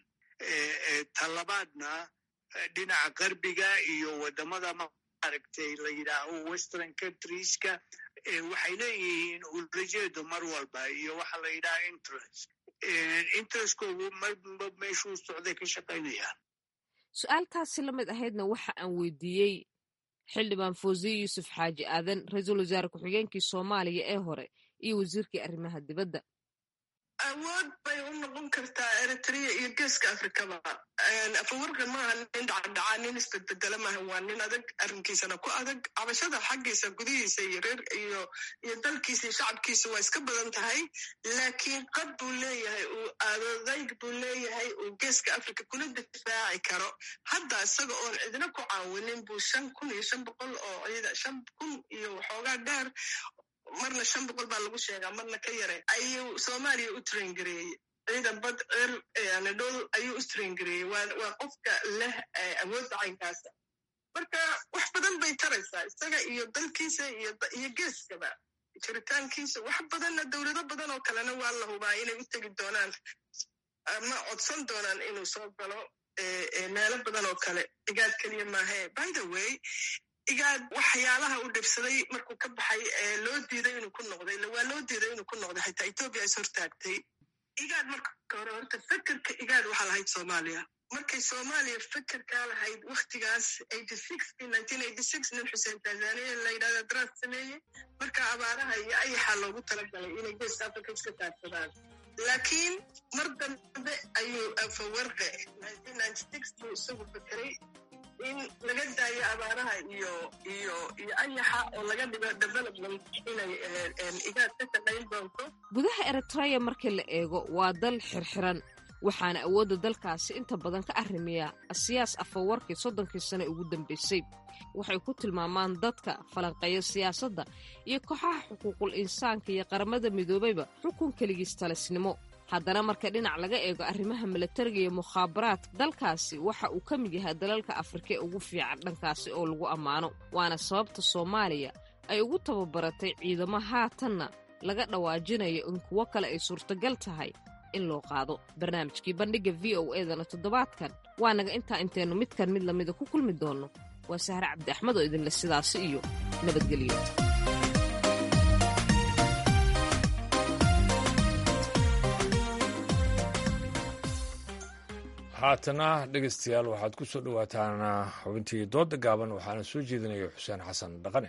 talabaadna dhinaca qarbiga iyo waddamada maaragtay la yidhaaho western countrieska waxay leeyihiin ulajeedo mar walba iyo waxa la yidhaha interest interestkoogu marba meeshuu socday ka shaqaynayaan su-aaltaasi la mid ahaydna waxa aan weydiiyey xildhibaan fawziye yuusuf xaaji aadan ra-iisul wasaare ku-xigeenkii soomaaliya ee hore iyo wasiirkii arrimaha dibadda awood bay u noqon kartaa eritrea iyo geeska afrikaba afawarka maaha nin dhacdhacaa nin isbedbedela maaha waa nin adag arrinkiisana ku adag cabashada xaggiisa gudihiisa iyo reer iyo iyo dalkiisa iyo shacabkiisa waa iska badan tahay laakiin qad buu leeyahay uu adodayg buu leeyahay uu geeska africa kuna difaaci karo hadda isaga oon cidna ku caawinin buu shan kun iyo shan boqol oo ciida shan kun iyo waxoogaa dheer marna shan boqol baa lagu sheegaa marna ka yare ayuu soomaaliya u traingareeyey ciidan bad cer anadhol ayuu u traingareeyey waa qofka leh awoodda caynkaasa marka wax badan bay taraysaa isaga iyo dalkiisa iyo geeskaba jiritaankiisa wax badanna dowlado badan oo kalena waa la hubaa inay u tegi doonaan ama codsan doonaan inuu soo galo meelo badan oo kale igaad keliya maahe by the way igaad waxyaalaha u dhibsaday markuu ka baxay ee loo diiday inuu ku noqday waa loo diiday inuu ku noqday xitaa etoobiya is hortaagtay igaad marka hore horta fekerka igaad waxaa lahayd soomaaliya markay soomaaliya fekerkaa lahayd waktigaas nin xuseen tanzania la yidhahda daraas sameeyey marka abaaraha iyo ayaxaa loogu talagalay inay geeska africa iska taagsadaan laakiin mar dambe ayuu afawarqe buu isagu fekeray in laga daayo abaaraha iyo iyo iyo ayaxa oo laga dhigo development inay igaad ka shaqayn doonto gudaha eritreya markii la eego waa dal xirxiran waxaana awoodda dalkaasi inta badan ka arrimiya siyaas afawarkii soddonkii sane ugu dambaysay waxay ku tilmaamaan dadka falanqeeya siyaasadda iyo kooxaha xuquuqul insaanka iyo qaramada midoobayba xukun keligiis talisnimo haddana marka dhinac laga eego arrimaha milatariga iyo mukhaabaraadka dalkaasi waxa uu ka mid yahay dalalka afrika ee ugu fiican dhankaasi oo lagu ammaano waana sababta soomaaliya ay ugu tababaratay ciidamo haatanna laga dhawaajinayo in kuwo kale ay suurtagal tahay in loo qaado barnaamijkii bandhigga v o edana toddobaadkan waa naga intaa intaynu midkan mid lamida ku kulmi doonno waa sahre cabdi axmed oo idinle sidaasi iyo nabadgelyo haatana dhegeystayaal waxaad ku soo dhowaataan xubintii dooda gaaban waxaana soo jeedinaya xuseen xasan dhaqane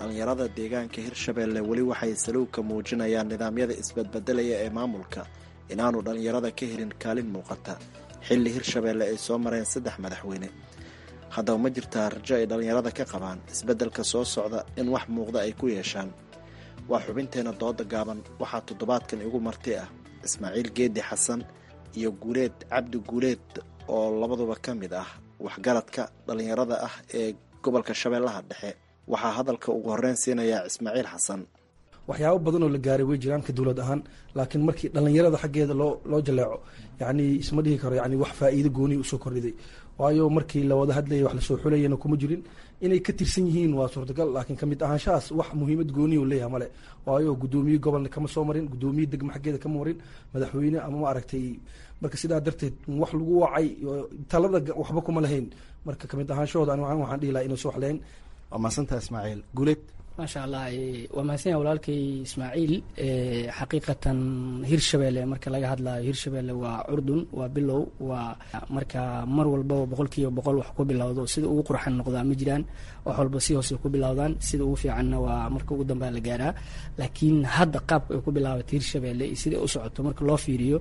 dhallinyarada deegaanka hirshabeelle weli waxay saluugka muujinayaan nidaamyada isbadbedelaya ee maamulka inaanu dhallinyarada ka helin kaalin muuqata xilli hirshabeelle ay soo mareen saddex madaxweyne haddaba ma jirtaa rajo ay dhallinyarada ka qabaan isbeddelka soo socda in wax muuqda ay ku yeeshaan waa xubinteenna dooda gaaban waxaa toddobaadkan igu marti ah ismaaciil geedi xasan iyo guuleed cabdi guuleed oo labaduba ka mid ah waxgaradka dhallinyarada ah ee gobolka shabeellaha dhexe waxaa hadalka ugu horreyn siinayaa ismaaciil xasan waxyaabo badan oo la gaaray way jiraan ka dowlad ahaan laakiin markii dhallinyarada xaggeeda loo loo jaleeco yacni isma dhihi karo yani wax faa'iido gooniya usoo kordhiday waayo markii la wada hadlayay wax lasoo xulayana kuma jirin inay ka tirsan yihiin waa suurtagal laakiin kamid ahaanshahaas wax muhiimad gooniya u leeyahay male waayo guddoomiye gobolna kama soo marin guddoomiye degma xaggeeda kama marin madaxweyne ama maaragtay marka sidaa darteed wax lagu wacay talada waxba kuma lahayn marka kamid ahaanshahooda ani waxaan dhihi lahaa inuu soo wax lahayn waa mahadsantaha ismaaciil guuleed maasha allah waa mahadsan yahay walaalkay ismaaciil xaqiiqatan hirshabeelle marka laga hadlayo hirshabeelle waa curdun waa bilow waa marka mar walbaba boqol kiiba boqol wax ku bilowdo sida ugu qurxan noqdaa ma jiraan wax walba si hoose ku bilowdaan sida ugu fiicanna waa marka ugu dambea la gaaraa laakiin hadda qaabka ay ku bilaabatay hirshabeelle iyo sida u socoto marka loo fiiriyo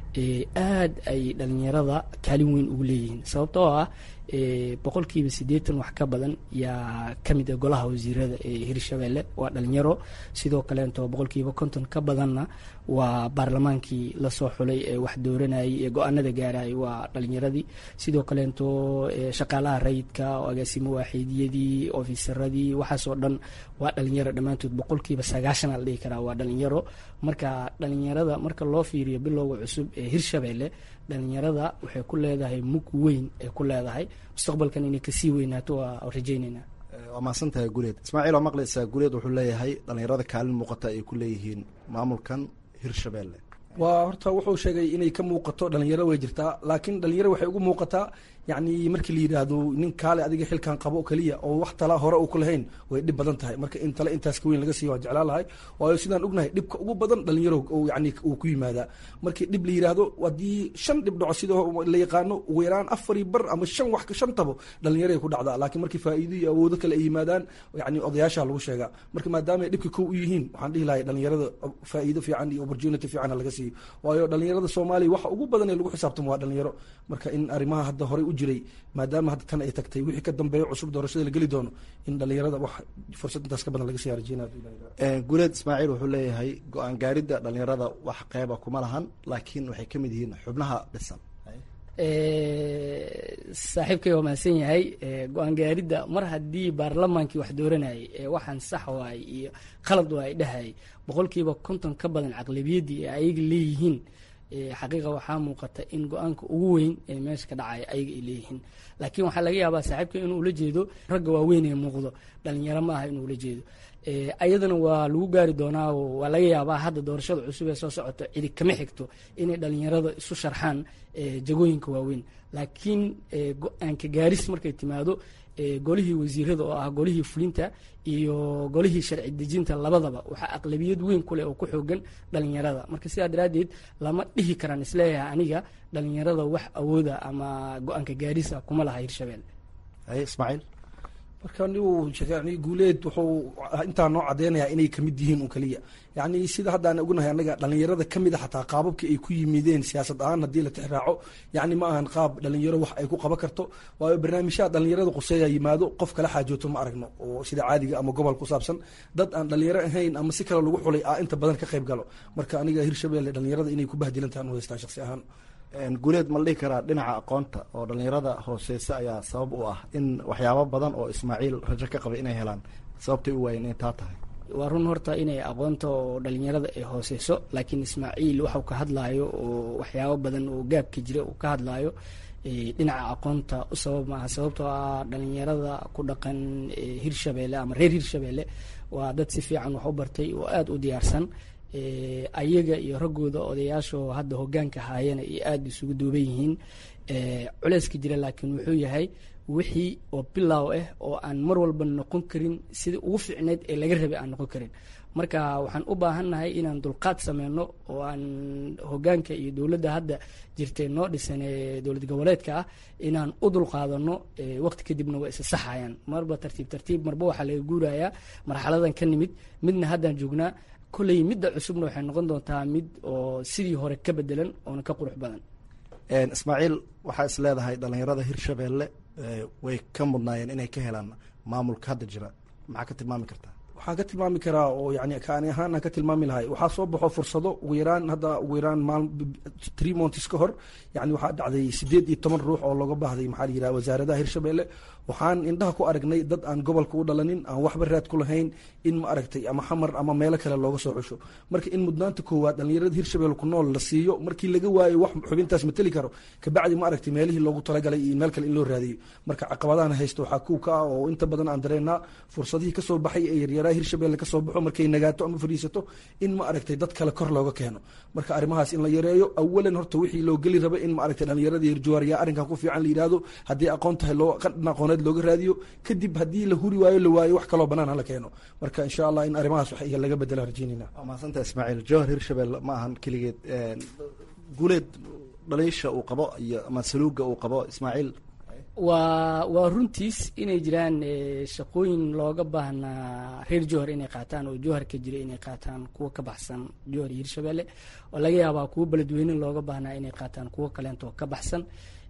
aad ay dhalinyarada kaalin weyn ugu leeyihiin sababtoo ah boqolkiiba siddeetan wax ka badan yaa ka mid ah golaha wasiirada ee hirshabeelle waa dhalinyaro sidoo kaleeto boqolkiiba konton ka badanna waa baarlamaankii lasoo xulay ee wax dooranayay ee go-aanada gaarayay waa dhalinyaradii sidoo kaleeto shaqaalaha rayidka agaasimo waaxiidiyadii ofisaradii waxaasoo dhan waa dhalinyaro dhammaantood boqolkiiba sagaashan la dhihi karaa waa dhalinyaro marka dhalinyarada marka loo fiiriyo bilowga cusub ee hirshabeelle dhalinyarada waxay ku leedahay mug weyn ay ku leedahay mustaqbalkan inay kasii weynaato waa rajayneynaa waa mahadsantahay guuleed ismaaciil oo maqlaysaa guuleed wuxuu leeyahay dhallinyarada kaalin muuqata ay ku leeyihiin maamulkan hirshabeelle waa horta wuxuu sheegay inay ka muuqato dhalinyaro way jirtaa laakiin dhalinyaro waxay ugu muuqataa yacni markii la yidhaahdo nin kaale adiga xilkan qabo keliya oo wax tala hore uu ku lahayn way dhib badan tahay marka in tale intaas ka weyn laga siiyo waan jeclaan lahay waayo sidaan ognahay dhibka ugu badan dhalinyaro yani uu ku yimaadaa markii dhib la yidhaahdo haddii shan dhib dhaco sida la yaqaano ugu yaraan afari bar ama shan wax shan tabo dhalinyaray ku dhacdaa laakiin markii faa'iido iyo awoodo kale ay yimaadaan yani odayaasha lagu sheegaa marka maadaama ay dhibka kow u yihiin waxaan dhihi lahay dhalinyarada faa'iido fiican iyo opportunity fiican laga siiyo waayo dhalinyarada soomaaliya waxa ugu badan ee lagu xisaabtamo waa dhalinyaro marka in arrimaha hadda horey u jiray maadaama hadda tan ay tagtay wixii ka dambeeya cusub doorashada la geli doono in dhalinyarada wax fursad intaas ka badan laga sii rajeynaya guuleed ismaaciil wuxuu leeyahay go-aan gaaridda dhalinyarada wax qeyba kuma lahan laakiin waxay ka mid yihiin xubnaha dhisan saaxiibkay waa mahadsan yahay go-aan gaaridda mar haddii baarlamaankii wax dooranayay ee waxaan sax waay iyo khalad waa ay dhahayay boqolkiiba konton ka badan caqlabiyaddii ee ayaga leeyihiin xaqiiqa waxaa muuqata in go-aanka ugu weyn ee meesha ka dhacaya ayaga ay leeyihiin laakiin waxaa laga yaabaa saaxiibka inuu ula jeedo ragga waaweyn ee muuqdo dhalinyaro ma aha inuu ula jeedo ayadana waa lagu gaari doonaa waa laga yaabaa hadda doorashada cusub ee soo socoto cidi kama xigto inay dhalinyarada isu sharxaan jagooyinka waaweyn laakiin go-aanka gaaris markay timaado golihii wasiirada oo ah golihii fulinta iyo golihii sharci dejinta labadaba waxaa aqlabiyad weyn kuleh oo ku xoogan dhalinyarada marka sidaa daraaddeed lama dhihi karaan isleeyahay aniga dhalinyarada wax awooda ama go-aanka gaarisa kuma laha hirshabelle ismaaciil marka nigu yani guuleed wuxuu intaa noo cadeynayaa inay kamid yihiin un keliya yani sida haddaan ognahay anaga dhalinyarada kamid a xataa qaababka ay ku yimideen siyaasad ahaan haddii la tixraaco yani ma ahan qaab dhalinyaro wax ay ku qaban karto waayo barnaamijyaha dhalinyarada quseeya yimaado qof kala xaajooto ma aragno oo sida caadiga ama gobol ku saabsan dad aan dhalinyaro ahayn ama si kale lagu xulay a inta badan ka qayb galo marka aniga hirshabelle dhalinyarada inay ku bahdilantahan u haystaa shaqsi ahaan guuleed ma la dhihi karaa dhinaca aqoonta oo dhalinyarada hooseysa ayaa sabab u ah in waxyaabo badan oo ismaaciil rajo ka qabay inay helaan sababtay u waayeen inay taa tahay waa run horta inay aqoonta oo dhalinyarada ay hooseyso laakiin ismaaciil waxau ka hadlaayo oo waxyaabo badan oo gaabka jira uu ka hadlaayo dhinaca aqoonta u sabab maaha sababtoo ah dhalinyarada ku dhaqan hirshabelle ama reer hirshabelle waa dad si fiican wax u bartay oo aada u diyaarsan ayaga iyo raggooda odayaashoo hadda hogaanka haayana iyo aada isugu duuban yihiin culeyska jira laakiin wuxuu yahay wixii oo bilaaw ah oo aan mar walba noqon karin sidii ugu fiicneyd ee laga rabay aan noqon karin marka waxaan u baahannahay inaan dulqaad sameyno oo aan hogaanka iyo dowladda hadda jirtay noo dhisan ee dowlad goboleedka ah inaan u dulqaadano waqti kadibna waa isa saxayaan marba tartiib tartiib marba waxaa laga guurayaa marxaladan ka nimid midna haddaan joognaa kolley midda cusubna waxay noqon doontaa mid oo sidii hore ka bedelan oona ka qurux badan ismaaciil waxaa is leedahay dhalinyarada hirshabeelle way ka mudnaayeen inay ka helaan maamulka hadda jira maxaa ka tilmaami kartaa waxaan ka tilmaami karaa oo yani kaani ahaan aan ka tilmaami lahay waxaa soo baxo fursado ugu yaraan hadda ugu yaraan maal three months ka hor yani waxaa dhacday sideed iyo toban ruux oo looga baahday maxaa la yidhaha wasaaradaha hirshabeelle waxaan indhaha ku aragnay dad aan gobolka u dhalanin aan waxba raad ku lahayn in ma aragtay ama xamar ama meelo kale looga soo xusho marka in mudnaanta koowaad dhalinyarada hirshabelle ku nool la siiyo markii laga waayo wax xubintaas mateli karo kabacdi ma aragtay meelihii loogu talagalay iyo meel kale in loo raadiyo marka caqabadahan haysta waxaa kuw ka ah oo inta badan aan dareennaa fursadihii kasoo baxay ee yaryaraha hirshabelle kasoo baxo markay nagaato ama fadhiisato in ma aragtay dad kale kor looga keeno marka arrimahaas in la yareeyo awalan horta wixii loo geli raba in ma aragtay dhalinyarada hirjuwaariya arrinkan ku fiican la yidhaahdo haddii aqoon tahay loo qadhan aqooneed looga raadiyo kadib haddii la huri waayo la waayo wax kaloo banaan hala keeno marka insha allah in arrimahaas wax laga bedela rajeynayna waa mahadsanta ismaaciil jowhar hirshabelle ma ahan keligeed guuleed dhaliisha uu qabo iyo ama saluuga uu qabo ismaaciil waa waa runtiis inay jiraan shaqooyin looga baahnaa reer jowhar inay qaataan oo jowhar ka jira inay qaataan kuwa ka baxsan jowhar iyo hirshabelle oo laga yaabaa kuwo beledweyne looga baahnaa inay qaataan kuwo kaleentoo ka baxsan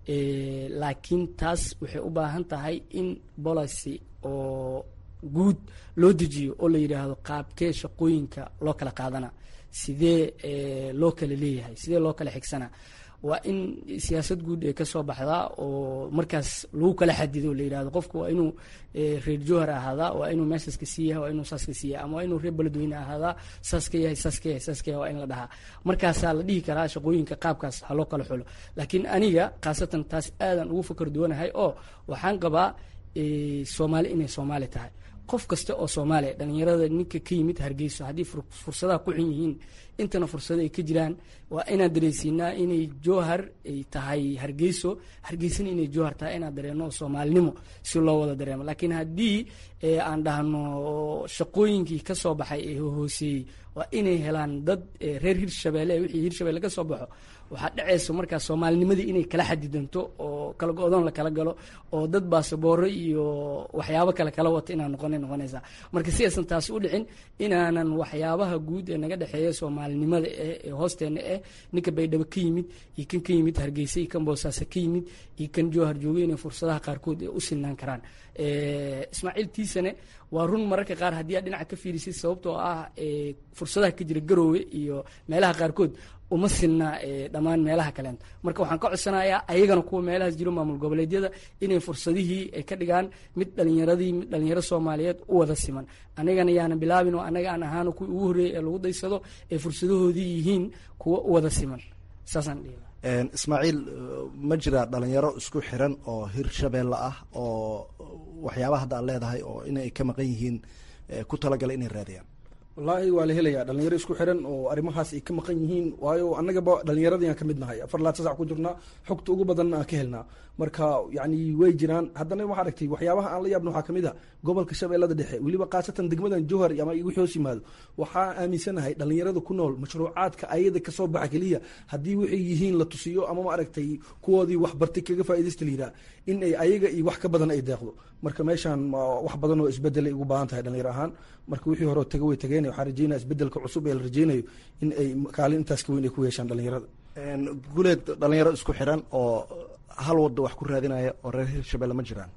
laakiin taas waxay u baahan tahay in policy oo guud loo dejiyo oo la yidhaahdo qaabkee shaqooyinka loo kala qaadana sidee loo kala leeyahay sidee loo kala xigsana waa in siyaasad guud ee kasoo baxdaa oo markaas lagu kala xadido la yidhahdo qofku waa inuu reer jowhar ahaadaa waa inuu meeshaas ka sii yahay waa inuu saas ka sii yahay ama waa inuu reer beledweyne ahaadaa saas ka yahay saas ka yahay saas ka yahay waa in la dhahaa markaasaa la dhihi karaa shaqooyinka qaabkaas ha loo kala xulo laakiin aniga khaasatan taas aadan ugu fakar duwanahay oo waxaan qabaa soomaali inay soomaali tahay qof kasta oo soomaaliya dhalinyarada ninka ka yimid hargeyso haddii fursadaha ku xun yihiin intana fursado ay ka jiraan waa inaan dareensiinaa inay jowhar ay tahay hargeyso hargeysana inay jowhar tahay inaan dareeno soomaalinimo si loo wada dareemo laakiin haddii aan dhahno shaqooyinkii ka soo baxay ee hooseeyey waa inay helaan dad reer hirshabelle wixii hirshabelle ka soo baxo waxaa dhacaysa markaas soomaalinimadii inay kala xadidanto oo kala go-doon la kala galo oo dad baasabooro iyo waxyaabo kale kala wata inaan noqona noqonaysaa marka si aysan taasi u dhicin inaanan waxyaabaha guud ee naga dhexeeya soomaalinimada ee hoosteena eh ninka baydhabo ka yimid iyo kan ka yimid hargeysa iyo kan boosaaso ka yimid iyo kan jowhar jooga inay fursadaha qaarkood ee u sinaan karaan ismaaciil tiisane waa run mararka qaar haddii aad dhinaca ka fiirisid sababtoo ah fursadaha ka jira garoowe iyo meelaha qaarkood uma sinna dhammaan meelaha kaleento marka waxaan ka codsanayaa ayagana kuwa meelahaas jiro maamul goboleedyada inay fursadihii ay ka dhigaan mid dhalinyaradii mid dhalinyaro soomaaliyeed u wada siman anigana yaana bilaabin oo anaga aan ahaano kuwii ugu horreeyay ee lagu daysado ee fursadahoodii yihiin kuwa u wada siman saasaan dhihi ismaaciil ma jira dhalinyaro isku xiran oo hirshabelle ah oo waxyaabaha hadda aad leedahay oo inay ka maqan yihiin ku talagala inay raadiyaan wallaahi waa la helayaa dhalinyaro isku xiran oo arrimahaas ay ka maqan yihiin waayo annagaba dhalinyaradii aan ka mid nahay afar laad sasac ku jirnaa xogta ugu badanna aan ka helnaa marka yani way jiraan haddana waxaa aragtay waxyaabaha aan la yaabna waxaa kamid a gobolka shabeellada dhexe weliba khaasatan degmadan jowhar ama wixii hoos yimaado waxaa aaminsanahay dhalinyarada ku nool mashruucaadka ayada kasoo baxa keliya haddii waxay yihiin la tusiyo ama ma aragtay kuwoodii waxbartay kaga faaidaysta la yidhaha in ay ayaga iyo wax ka badan ay deeqdo marka meeshaan wax badan oo isbedelay ugu baahan tahay dhalinyaro ahaan marka wixii hore taga way tageen waxaan rajeynaya isbedelka cusub ee la rajeynayo in ay kaalin intaas ka weyn ay ku yeeshaan dhalinyarada guleed dhalinyaro isku xiran oo hal wada wax ku raadinaya oo reer hirshabelle ma jiraan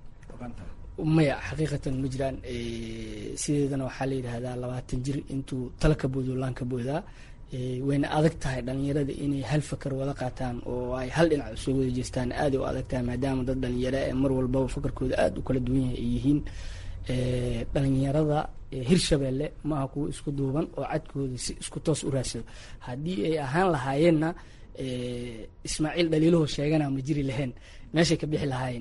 maya xaqiiqatan ma jiraan sideedana waxaa la yidhaahdaa labaatan jir intuu tala ka boodo laan ka boodaa wayna adag tahay dhalinyarada inay hal fakar wada qaataan oo ay hal dhinac usoo wada jeestaan aaday u adag tahay maadaama dad dhalinyaro ee mar walbaba fakarkooda aada u kala duwan yahay ay yihiin dhalinyarada hirshabelle maaha kuwo isku duuban oo cadkooda si isku toos u raadsado haddii ay ahaan lahaayeenna ismaaciil dhaliilahoo sheegana ma jiri laheen meeshay ka bixi lahaayeen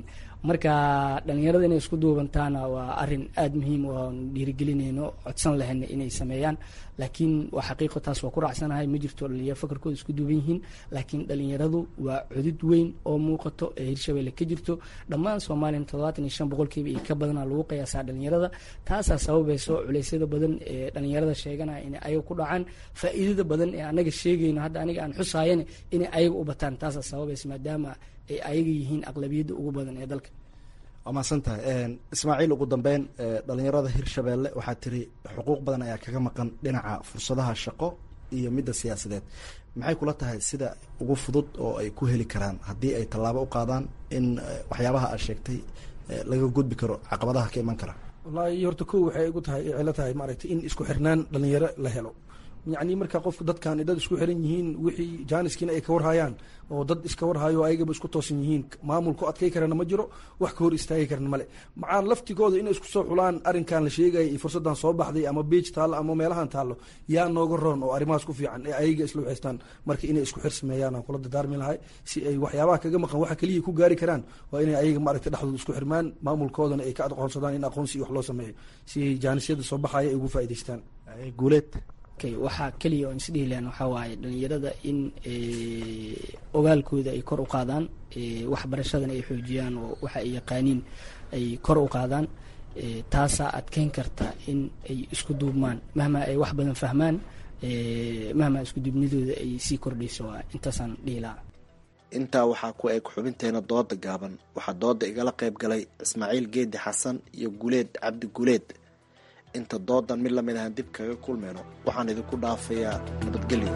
marka dhalinyarada inay isku duubantaana waa arin aada muhiim oon dhiirigelinayno codsan lahayna inay sameeyaan laakiin waa xaqiiqo taas waa ku raacsanahay ma jirto dhalinyaro fakarkooda isku duuban yihiin laakiin dhalinyaradu waa cudud weyn oo muuqato ee hirshabelle ka jirto dhammaan soomaaliyana toddobaatan iyo shan boqolkiiba iyo ka badana lagu qiyaasaa dhalinyarada taasaa sababayso culeysyada badan ee dhalinyarada sheeganaya inay ayaga ku dhacaan faa'iidada badan ee anaga sheegayno hadda aniga aan xusaayana inay ayaga u bataan taasaa sababaysa maadaama ay ayaga yihiin aqlabiyadda ugu badan ee dalka waa mahadsan tahay ismaaciil ugu dambeyn dhalinyarada hirshabeelle waxaa tiri xuquuq badan ayaa kaga maqan dhinaca fursadaha shaqo iyo midda siyaasadeed maxay kula tahay sida ugu fudud oo ay ku heli karaan haddii ay tallaabo u qaadaan in waxyaabaha aad sheegtay laga gudbi karo caqabadaha ka iman kara wallaahi horta kow waxay igu tahay cilo tahay maaragtay in isku xirnaan dhalinyaro la helo yacni marka qofka dadkan dad isku xiran yihiin wixii jaaniskiina ay ka warhayaan oo dad iska warhayo ayagaba isku toosan yihiin maamulku adkay karana ma jiro wax ka hor istaagi karana male macaan laftigooda inay isku soo xulaan arrinkan la sheegaya iyo fursadan soo baxday ama beej taallo ama meelahan taallo yaa nooga roon oo arrimahaas ku fiican ee ayaga isla waxaystaan marka inay isku xir sameeyaan aan kula dadaarmi lahay si ay waxyaabaha kaga maqan waxa keliya ku gaari karaan waa inay ayaga maaragtay dhexdooda isku xirmaan maamulkoodana ay ka aqoonsadaan in aqoonsi iyo wax loo sameeyo si ay jaanisyada soo baxaya ay ugu faa'idaystaan guuleed waxaa keliya oon isdhihi lahan waxaa waaye dhalinyarada in ogaalkooda ay kor u qaadaan waxbarashadana ay xoojiyaan oo waxa ay yaqaaniin ay kor u qaadaan taasaa adkeyn karta in ay isku duubmaan mahma ay wax badan fahmaan mahma isku duubnidooda ay sii kordhayso waa intaasaan dhihi lahaa intaa waxaa ku eg xubinteena dooda gaaban waxaa dooda igala qayb galay ismaaciil geedi xasan iyo guleed cabdi guleed inta doodan mid lamid ahaan dib kaga kulmayno waxaan idinku dhaafayaa nabadgelyo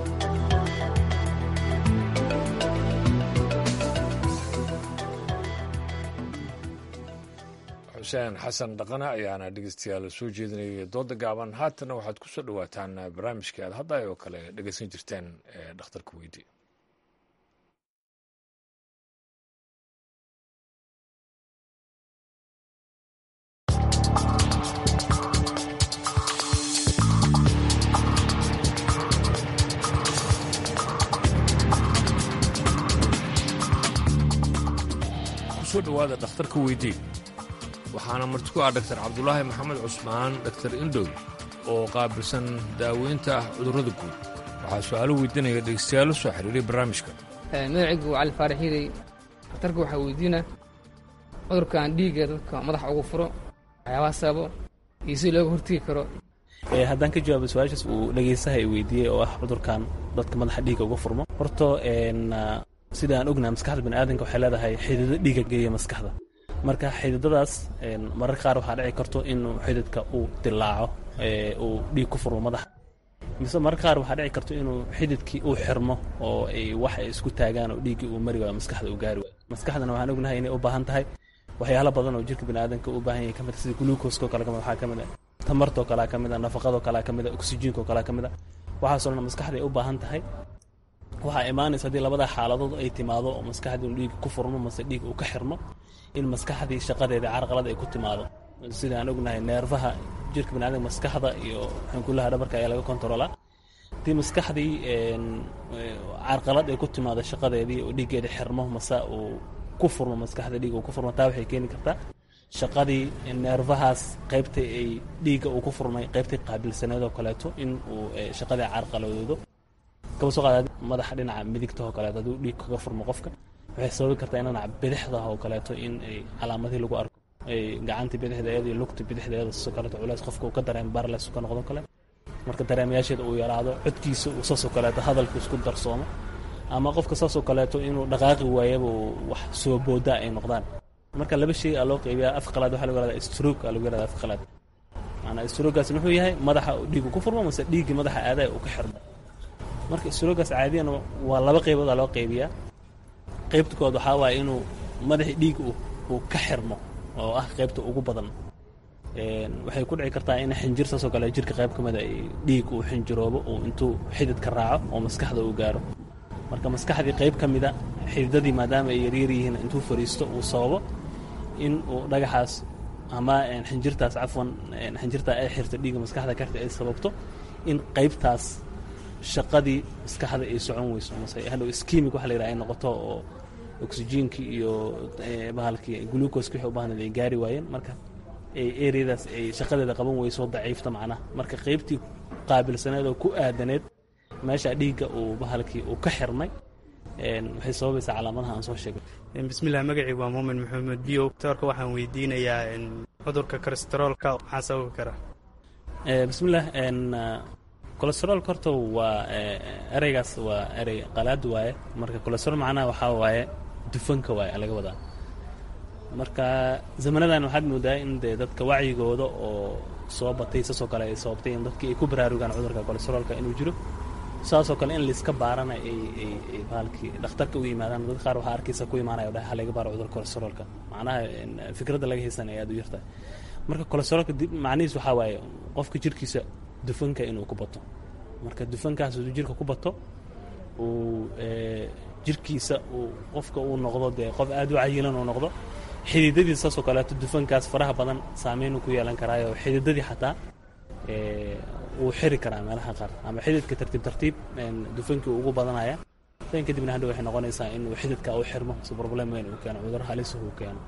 xuseen xasan dhaqane ayaana dhegeystayaal soo jeedinayay dooda gaaban haatana waxaad ku soo dhawaataan barnaamijkii aad hadda oo kale dhegeysan jirteen ee dhakhtarka weydi kusoo dhowaada dhakhtarka weydii waxaana marti ku ah dhaktar cabdulaahi maxamed cusmaan dhaktar indhow oo qaabilsan daaweynta cudurrada guud waxaa su-aalo weydiinaya dhegeystayaal soo xiriiray barnaamijka magacaygu cali faarax hiirey dhakhtarka waxaa weydiina cudurkan dhiigga dadka madaxa ugu furo waxyaabaha sababo iyo si looga hortegi karo haddaan ka jawaabo su-aashaas uu dhegaystaha i weydiiyey oo ah cudurkan dadka madaxa dhiigga uga furmo horto sida aan ognaha maskaxda baniaadanka waxay leedahay xidido dhiiga geeya maskaxda marka xididadaas mararka qaar waxaa dhici karto inuu xididka uu dilaaco uu dhiig ku furmo madaxa mise mararka qaar waxaa dhici karto inuu xididkii uu xirmo oo ay wax ay isku taagaan oo dhiiggii uu mari waayo maskaxda uu gaari waayo maskaxdana waxaan ognahay inay u baahan tahay waxyaalo badan oo jirka baniaadanka u baahan yahay ka mid sida gluukoskoo kale kamid waxaa ka mid a tamartoo kalea ka mid a nafaqadoo kalea ka mid a oksijiinkoo kalea ka mid a waxaasoo dhan maskaxda ay u baahan tahay waxaa imaanaysa haddii labada xaaladood ay timaado oo maskaxdii inu dhiig ku furmo mase dhiig uu ka xirmo in maskaxdii shaqadeeda carqalad ay ku timaado sida aan ognahay neerfaha jirka baniadamka maskaxda iyo xankulaha dhabarka ayaa laga kontaroolaa haddii maskaxdii carqalad ay ku timaado shaqadeedii oo dhiiggeeda xirmo mase uu ku furmo maskaxda dhiig uu ku furmo taa waxay keeni kartaa shaqadii neerfahaas qaybta ay dhiigga uu ku furmay qaybtii qaabilsaneed oo kaleeto in uu shaqadii carqaladoodo kaba soo qaada madaxa dhinaca midigta oo kaleeto hadduu dhiig kaga furmo qofka waxay sababi kartaa in dhinaca bidixda oo kaleeto in ay calaamadihii lagu arko ay gacantii bidixda iyada iyo lugta bidixda iyada sidoo kaleeto culays qofka uu ka dareemo barles ka noqdo kale marka dareemayaasheeda uu yaraado codkiisa uu saasoo kaleeto hadalku isku darsoomo ama qofka saasoo kaleeto inuu dhaqaaqi waayaba uu wax soo booda ay noqdaan marka laba shay aa loo qaybiyaa af qalaad waxaa lagu yahahdaa stroke aa lagu yahahdaa af qalaad maanaa strogaas muxuu yahay madaxa dhiigu ku furmo mase dhiiggii madaxa aadaya uu ka xirmo marka strogaas caadiyan waa laba qaybood aa loo qaybiyaa qaybta kood waxaa waaye inuu madaxii dhiig uu ka xirmo oo ah qaybta ugu badan waxay ku dhici kartaa in xinjir saasoo kale jirka qayb ka mida dhiig uu xinjiroobo uu intuu xididka raaco oo maskaxda uu gaaro marka maskaxdii qayb ka mida xididadii maadaama ay yaryar yihiin intuu fariisto uu sababo in uu dhagaxaas ama xinjirtaas cafwan xinjirtaa ay xirto dhiigga maskaxda karta ay sababto in qaybtaas shaqadii maskaxda ay socon weyso mase hadhow skimig waxa la yidhaha ay noqoto oo oxygenkii iyo bahalkii glucoskii waxay u baahnayd ay gaari waayeen marka ereyadaas ay shaqadeeda qaban weyso daciifta macnaha marka qaybtii qaabilsaneed oo ku aadaneed meesha dhiigga uu bahalkii uu ka xirmay waxay sababaysaa calaamadaha aan soo sheegay bismillah magacii waa muumin maxamed biyo doctorka waxaan weydiinayaa cudurka kolesteroolka maxaa sababi kara bismillah kolesteroolka horta waa ereygaas waa erey qalaad waaye marka kolesterool macnaha waxaa waaye dufanka waaye laga wadaa marka zamanadan waxaad moodaa in dee dadka wacyigooda oo soo batay saasoo kale ay sababtay in dadkii ay ku baraarugaan cudurka kolesteroolka inuu jiro saasoo kale in laiska baarana ay bahalkii dhakhtarka u yimaadaan dad qaar waxaa arkaysa ku imaanaya dhaha laga baaro cudurka kolesteroolka macnaha fikradda laga haysan ay aad u yartahay marka kolesteroolka macnihiis waxaa waaye qofka jirkiisa dufanka inuu ku bato marka dufankaas hadduu jirka ku bato uu jirkiisa uu qofka uu noqdo dee qof aad u cayilan uu noqdo xididadii saasoo kaleeto dufankaas faraha badan saameyn ku yeelan karaayo xididadii xataa wuu xiri karaa meelaha qaar ama xididka tartiib tartiib dufankii ugu badanaya dan kadibna hadhow waxay noqonaysaa inuu xididka u xirmo si problem weyn uu keeno cudur halis uu keeno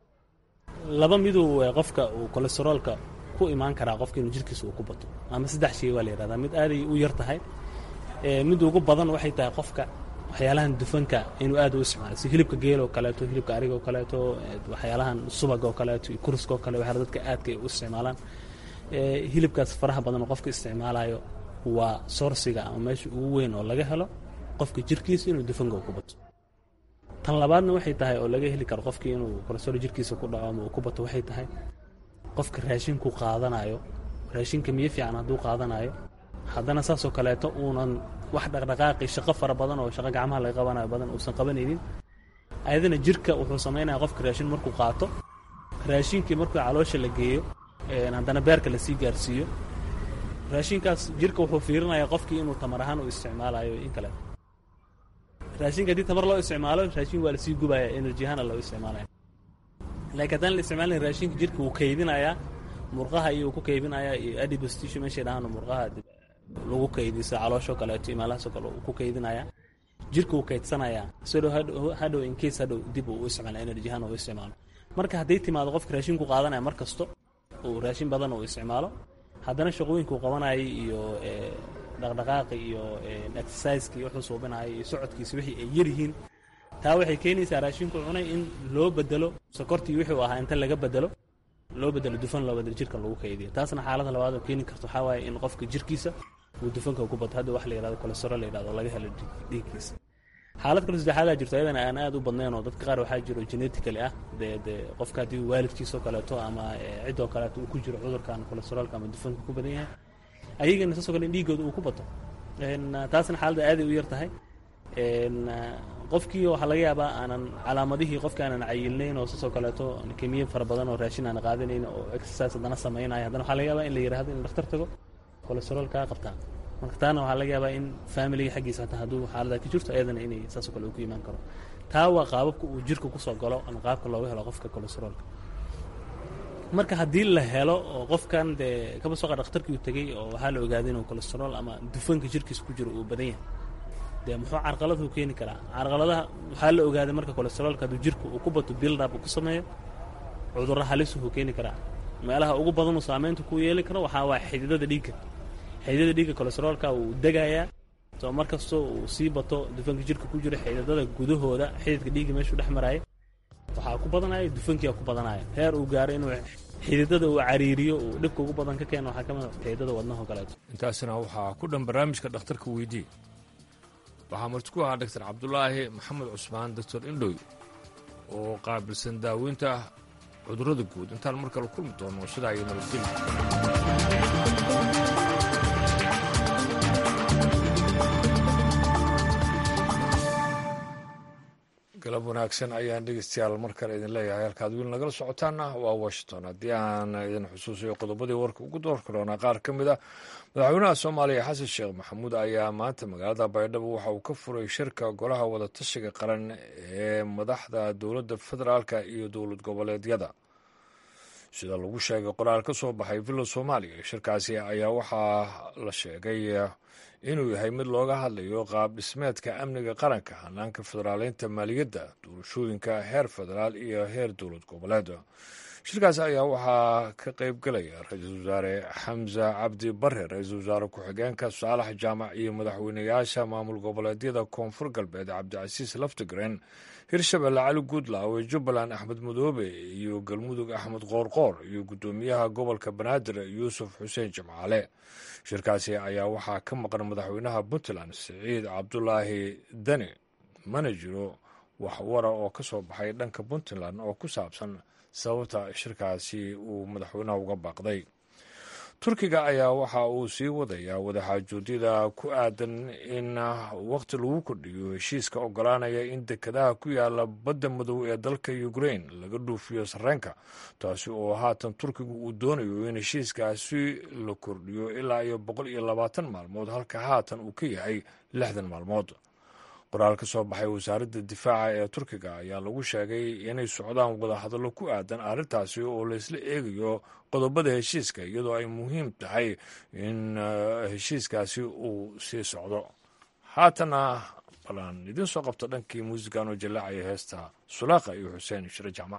laba miduu qofka uu kolesteroolka ku imaan karaa qofka inuu jirkiisa uu ku bato ama saddex shay waa la yihahdaa mid aaday u yar tahay mid ugu badan waxay tahay qofka waxyaalahan dufanka inuu aad u isticmaalo si hilibka geel oo kaleeto hilibka ariga oo kaleeto waxyaalahan subaga oo kaleeto iyo kuruska oo kale waxyaala dadka aadka ay u isticmaalaan hilibkaas faraha badan oo qofka isticmaalayo waa soorsiga ama meesha ugu weyn oo laga helo qofka jirkiisa inuu dufanka ku bato tan labaadna waxay tahay oo laga heli karo qofkii inuu kolesterool jirkiisa ku dhaco ama uu ku bato waxay tahay qofka raashinku qaadanayo raashinka miyo fiican hadduu qaadanayo haddana saasoo kaleeto uunan wax dhaqdhaqaaqi shaqo fara badan oo shaqo gacmaha laga qabanayo badan uusan qabanaynin ayadana jirka wuxuu samaynaya qofka raashin markuu qaato raashinkii markuu caloosha la geeyo haddana beerka lasii gaarsiiyo raashinkaas jirka wuxuu fiirinayaa qofkii inuu tamar ahaan u isticmaalayo in kale raashinka haddii tamar loo isticmaalo raashin waa lasii gubaya energy ahaana loo isticmaalaya laakiin haddaan la isticmaalin raashinka jirka wuu kaydinayaa murqaha iyo ku kaydinayaa iyo adibostishu meeshay dhahaan murqaha lagu kaydiso caloosho kaleeto imaalahaasoo kale uu ku kaydinayaa jirka wuu kaydsanayaa sidoo hadhow in case hadhow dib uu u isticmaalo energy ahaan uu isticmaalo marka hadday timaado qofka raashinku qaadanaya mar kasto uu raashin badan uu isticmaalo haddana shaqooyinkuu qabanayay iyo dhaqdhaqaaqi iyo exerciseki wuxuu suubinayay iyo socodkiisa wixii ay yaryihiin taa waxay keenaysaa raashinku cunay in loo bedelo sokortii wixii uu ahaa inta laga bedelo loo bedelo dufan loo bedelo jirka lagu kaydiyo taasna xaalada labaad oo keeni karto waxaa waaye in qofka jirkiisa uu dufanka ku bato hadda wax la yidhahdo kolesterool la yidhahdo laga helo dhiigkiisa xaalad kale saddexaadaa jirto ayadana aan aad u badnayn oo dadka qaar waxaa jiro genetically ah dee dee qofka haddii waalidkiisoo kaleeto ama ciddoo kaleeto uu ku jiro cudurkan kolesteroolka ama dufanka ku badan yahay ayagana saasoo kale in dhiiggooda uu ku bato taasna xaaladda aaday u yar tahay qofkii waxaa laga yaabaa aanan calaamadihii qofka aanan cayilnayn oo saasoo kaleeto kemiye fara badan oo raashin aan qaadanayn oo exercise haddana samaynayo haddana waxaa laga yaabaa in la yidhahdo in dhakhtar tago kolesterool kaa qabtaa marka taana waxaa laga yaabaa in familiga xaggiisa hataa hadduu xaalada ka jirto ayadana inay saasoo kale uu ku imaan karo taa waa qaababka uu jirka kusoo galo ama qaabka looga helo qofka kolesteroolka marka haddii la helo oo qofkan dee kaba soo qa dhakhtarkii uu tegey oo waxaa la ogaaday inuu kolesterool ama dufanka jirkiisa ku jiro uu badan yahay dee muxuu carqaladuu keeni karaa carqaladaha waxaa la ogaaday marka kolesteroolka hadduu jirka uu ku bato buildup uu ku sameeyo cudurro halisuhuu keeni karaa meelaha ugu badanuu saameynta ku yeeli karo waxaa waa xididada dhiigga xididada dhiigga kolesteroolka wuu degayaa soo mar kastoo uu sii bato dufanka jirka ku jiro xididada gudahooda xididka dhiigga meeshuu dhex maraayo waxaa ku badanaya dufankiia ku badanaya heer uu gaaro inuu xididada uu cariiriyo uu dhibka ugu badan ka keeno waxaa ka mid xididada wadnaho kaleeto intaasina waxaa ku dhan barnaamijka dhakhtarka weydii waxaa marti ku ahaa doctor cabdulaahi maxamed cusmaan doctor indhoy oo qaabilsan daaweynta cudurrada guud intaan mar kale kulmi doono sidaa iyo nabadgelya galab wanaagsan ayaan dhegeystayaal mar kale idin leeyahay halkaad wiil nagala socotaana waa washington haddii aan idin xusuusayo qodobadii warka ugu doorka doonaa qaar ka mid a madaxweynaha soomaaliya xasan sheekh maxamuud ayaa maanta magaalada baydhabo waxa uu ka furay shirka golaha wadatashiga qaran ee madaxda dowladda federaalka iyo dowlad goboleedyada sida lagu sheegay qoraal ka soo baxay villa soomaaliya shirkaasi ayaa waxaa la sheegay inuu yahay mid looga hadlayo qaab dhismeedka amniga qaranka hanaanka federaaleynta maaliyadda doorashooyinka heer federaal iyo heer dowlad goboleed shirkaas ayaa waxaa ka qayb galaya ra-iisul wasaare xamse cabdi bare ra-iisul wasaare ku-xigeenka saalax jaamac iyo madaxweynayaasha maamul goboleedyada koonfur galbeed cabdicasiis laftigren hirshabelle cali guudlaawe jubbaland axmed madoobe iyo galmudug axmed qoorqoor iyo guddoomiyaha gobolka banaadir yuusuf xuseen jimcaale shirkaasi ayaa waxaa ka maqan madaxweynaha puntland siciid cabdulaahi dani mana jiro waxwara oo ka soo baxay dhanka puntland oo ku saabsan sababta shirkaasi uu madaxweynaha uga baaqday turkiga ayaa waxa uu sii wadayaa wadaxaajoodyada ku aadan in waqti lagu kordhiyo heshiiska ogolaanaya in dekedaha ku yaala badda madow ee dalka ukrain laga dhuufiyo sarreenka taasi oo haatan turkigu uu doonayo in heshiiskaasi la kordhiyo ilaa iyo boqol iyo labaatan maalmood halka haatan uu ka yahay lixdan maalmood qoraal ka soo baxay wasaaradda difaaca ee turkiga ayaa lagu sheegay inay socdaan wadahadallo ku aadan arrintaasi oo laysla eegayo qodobada heshiiska iyadoo ay muhiim tahay in heshiiskaasi uu sii socdo haatana balaan idiin soo qabto dhankii muusigan oo jallaacaya heesta sulaaqa iyo xuseen shire jacmac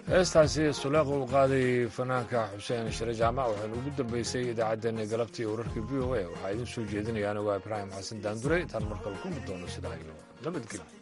heestaasi suleeqa uu qaaday fanaanka xuseen shire jaamac waxaynu ugu dambeysay idaacaddeenna galabtii wararka v o a waxaa idiin soo jeedinaya anigoo ibraahim xasan daandure intaan markale kulmi doono sidaa iyo nabadgelyo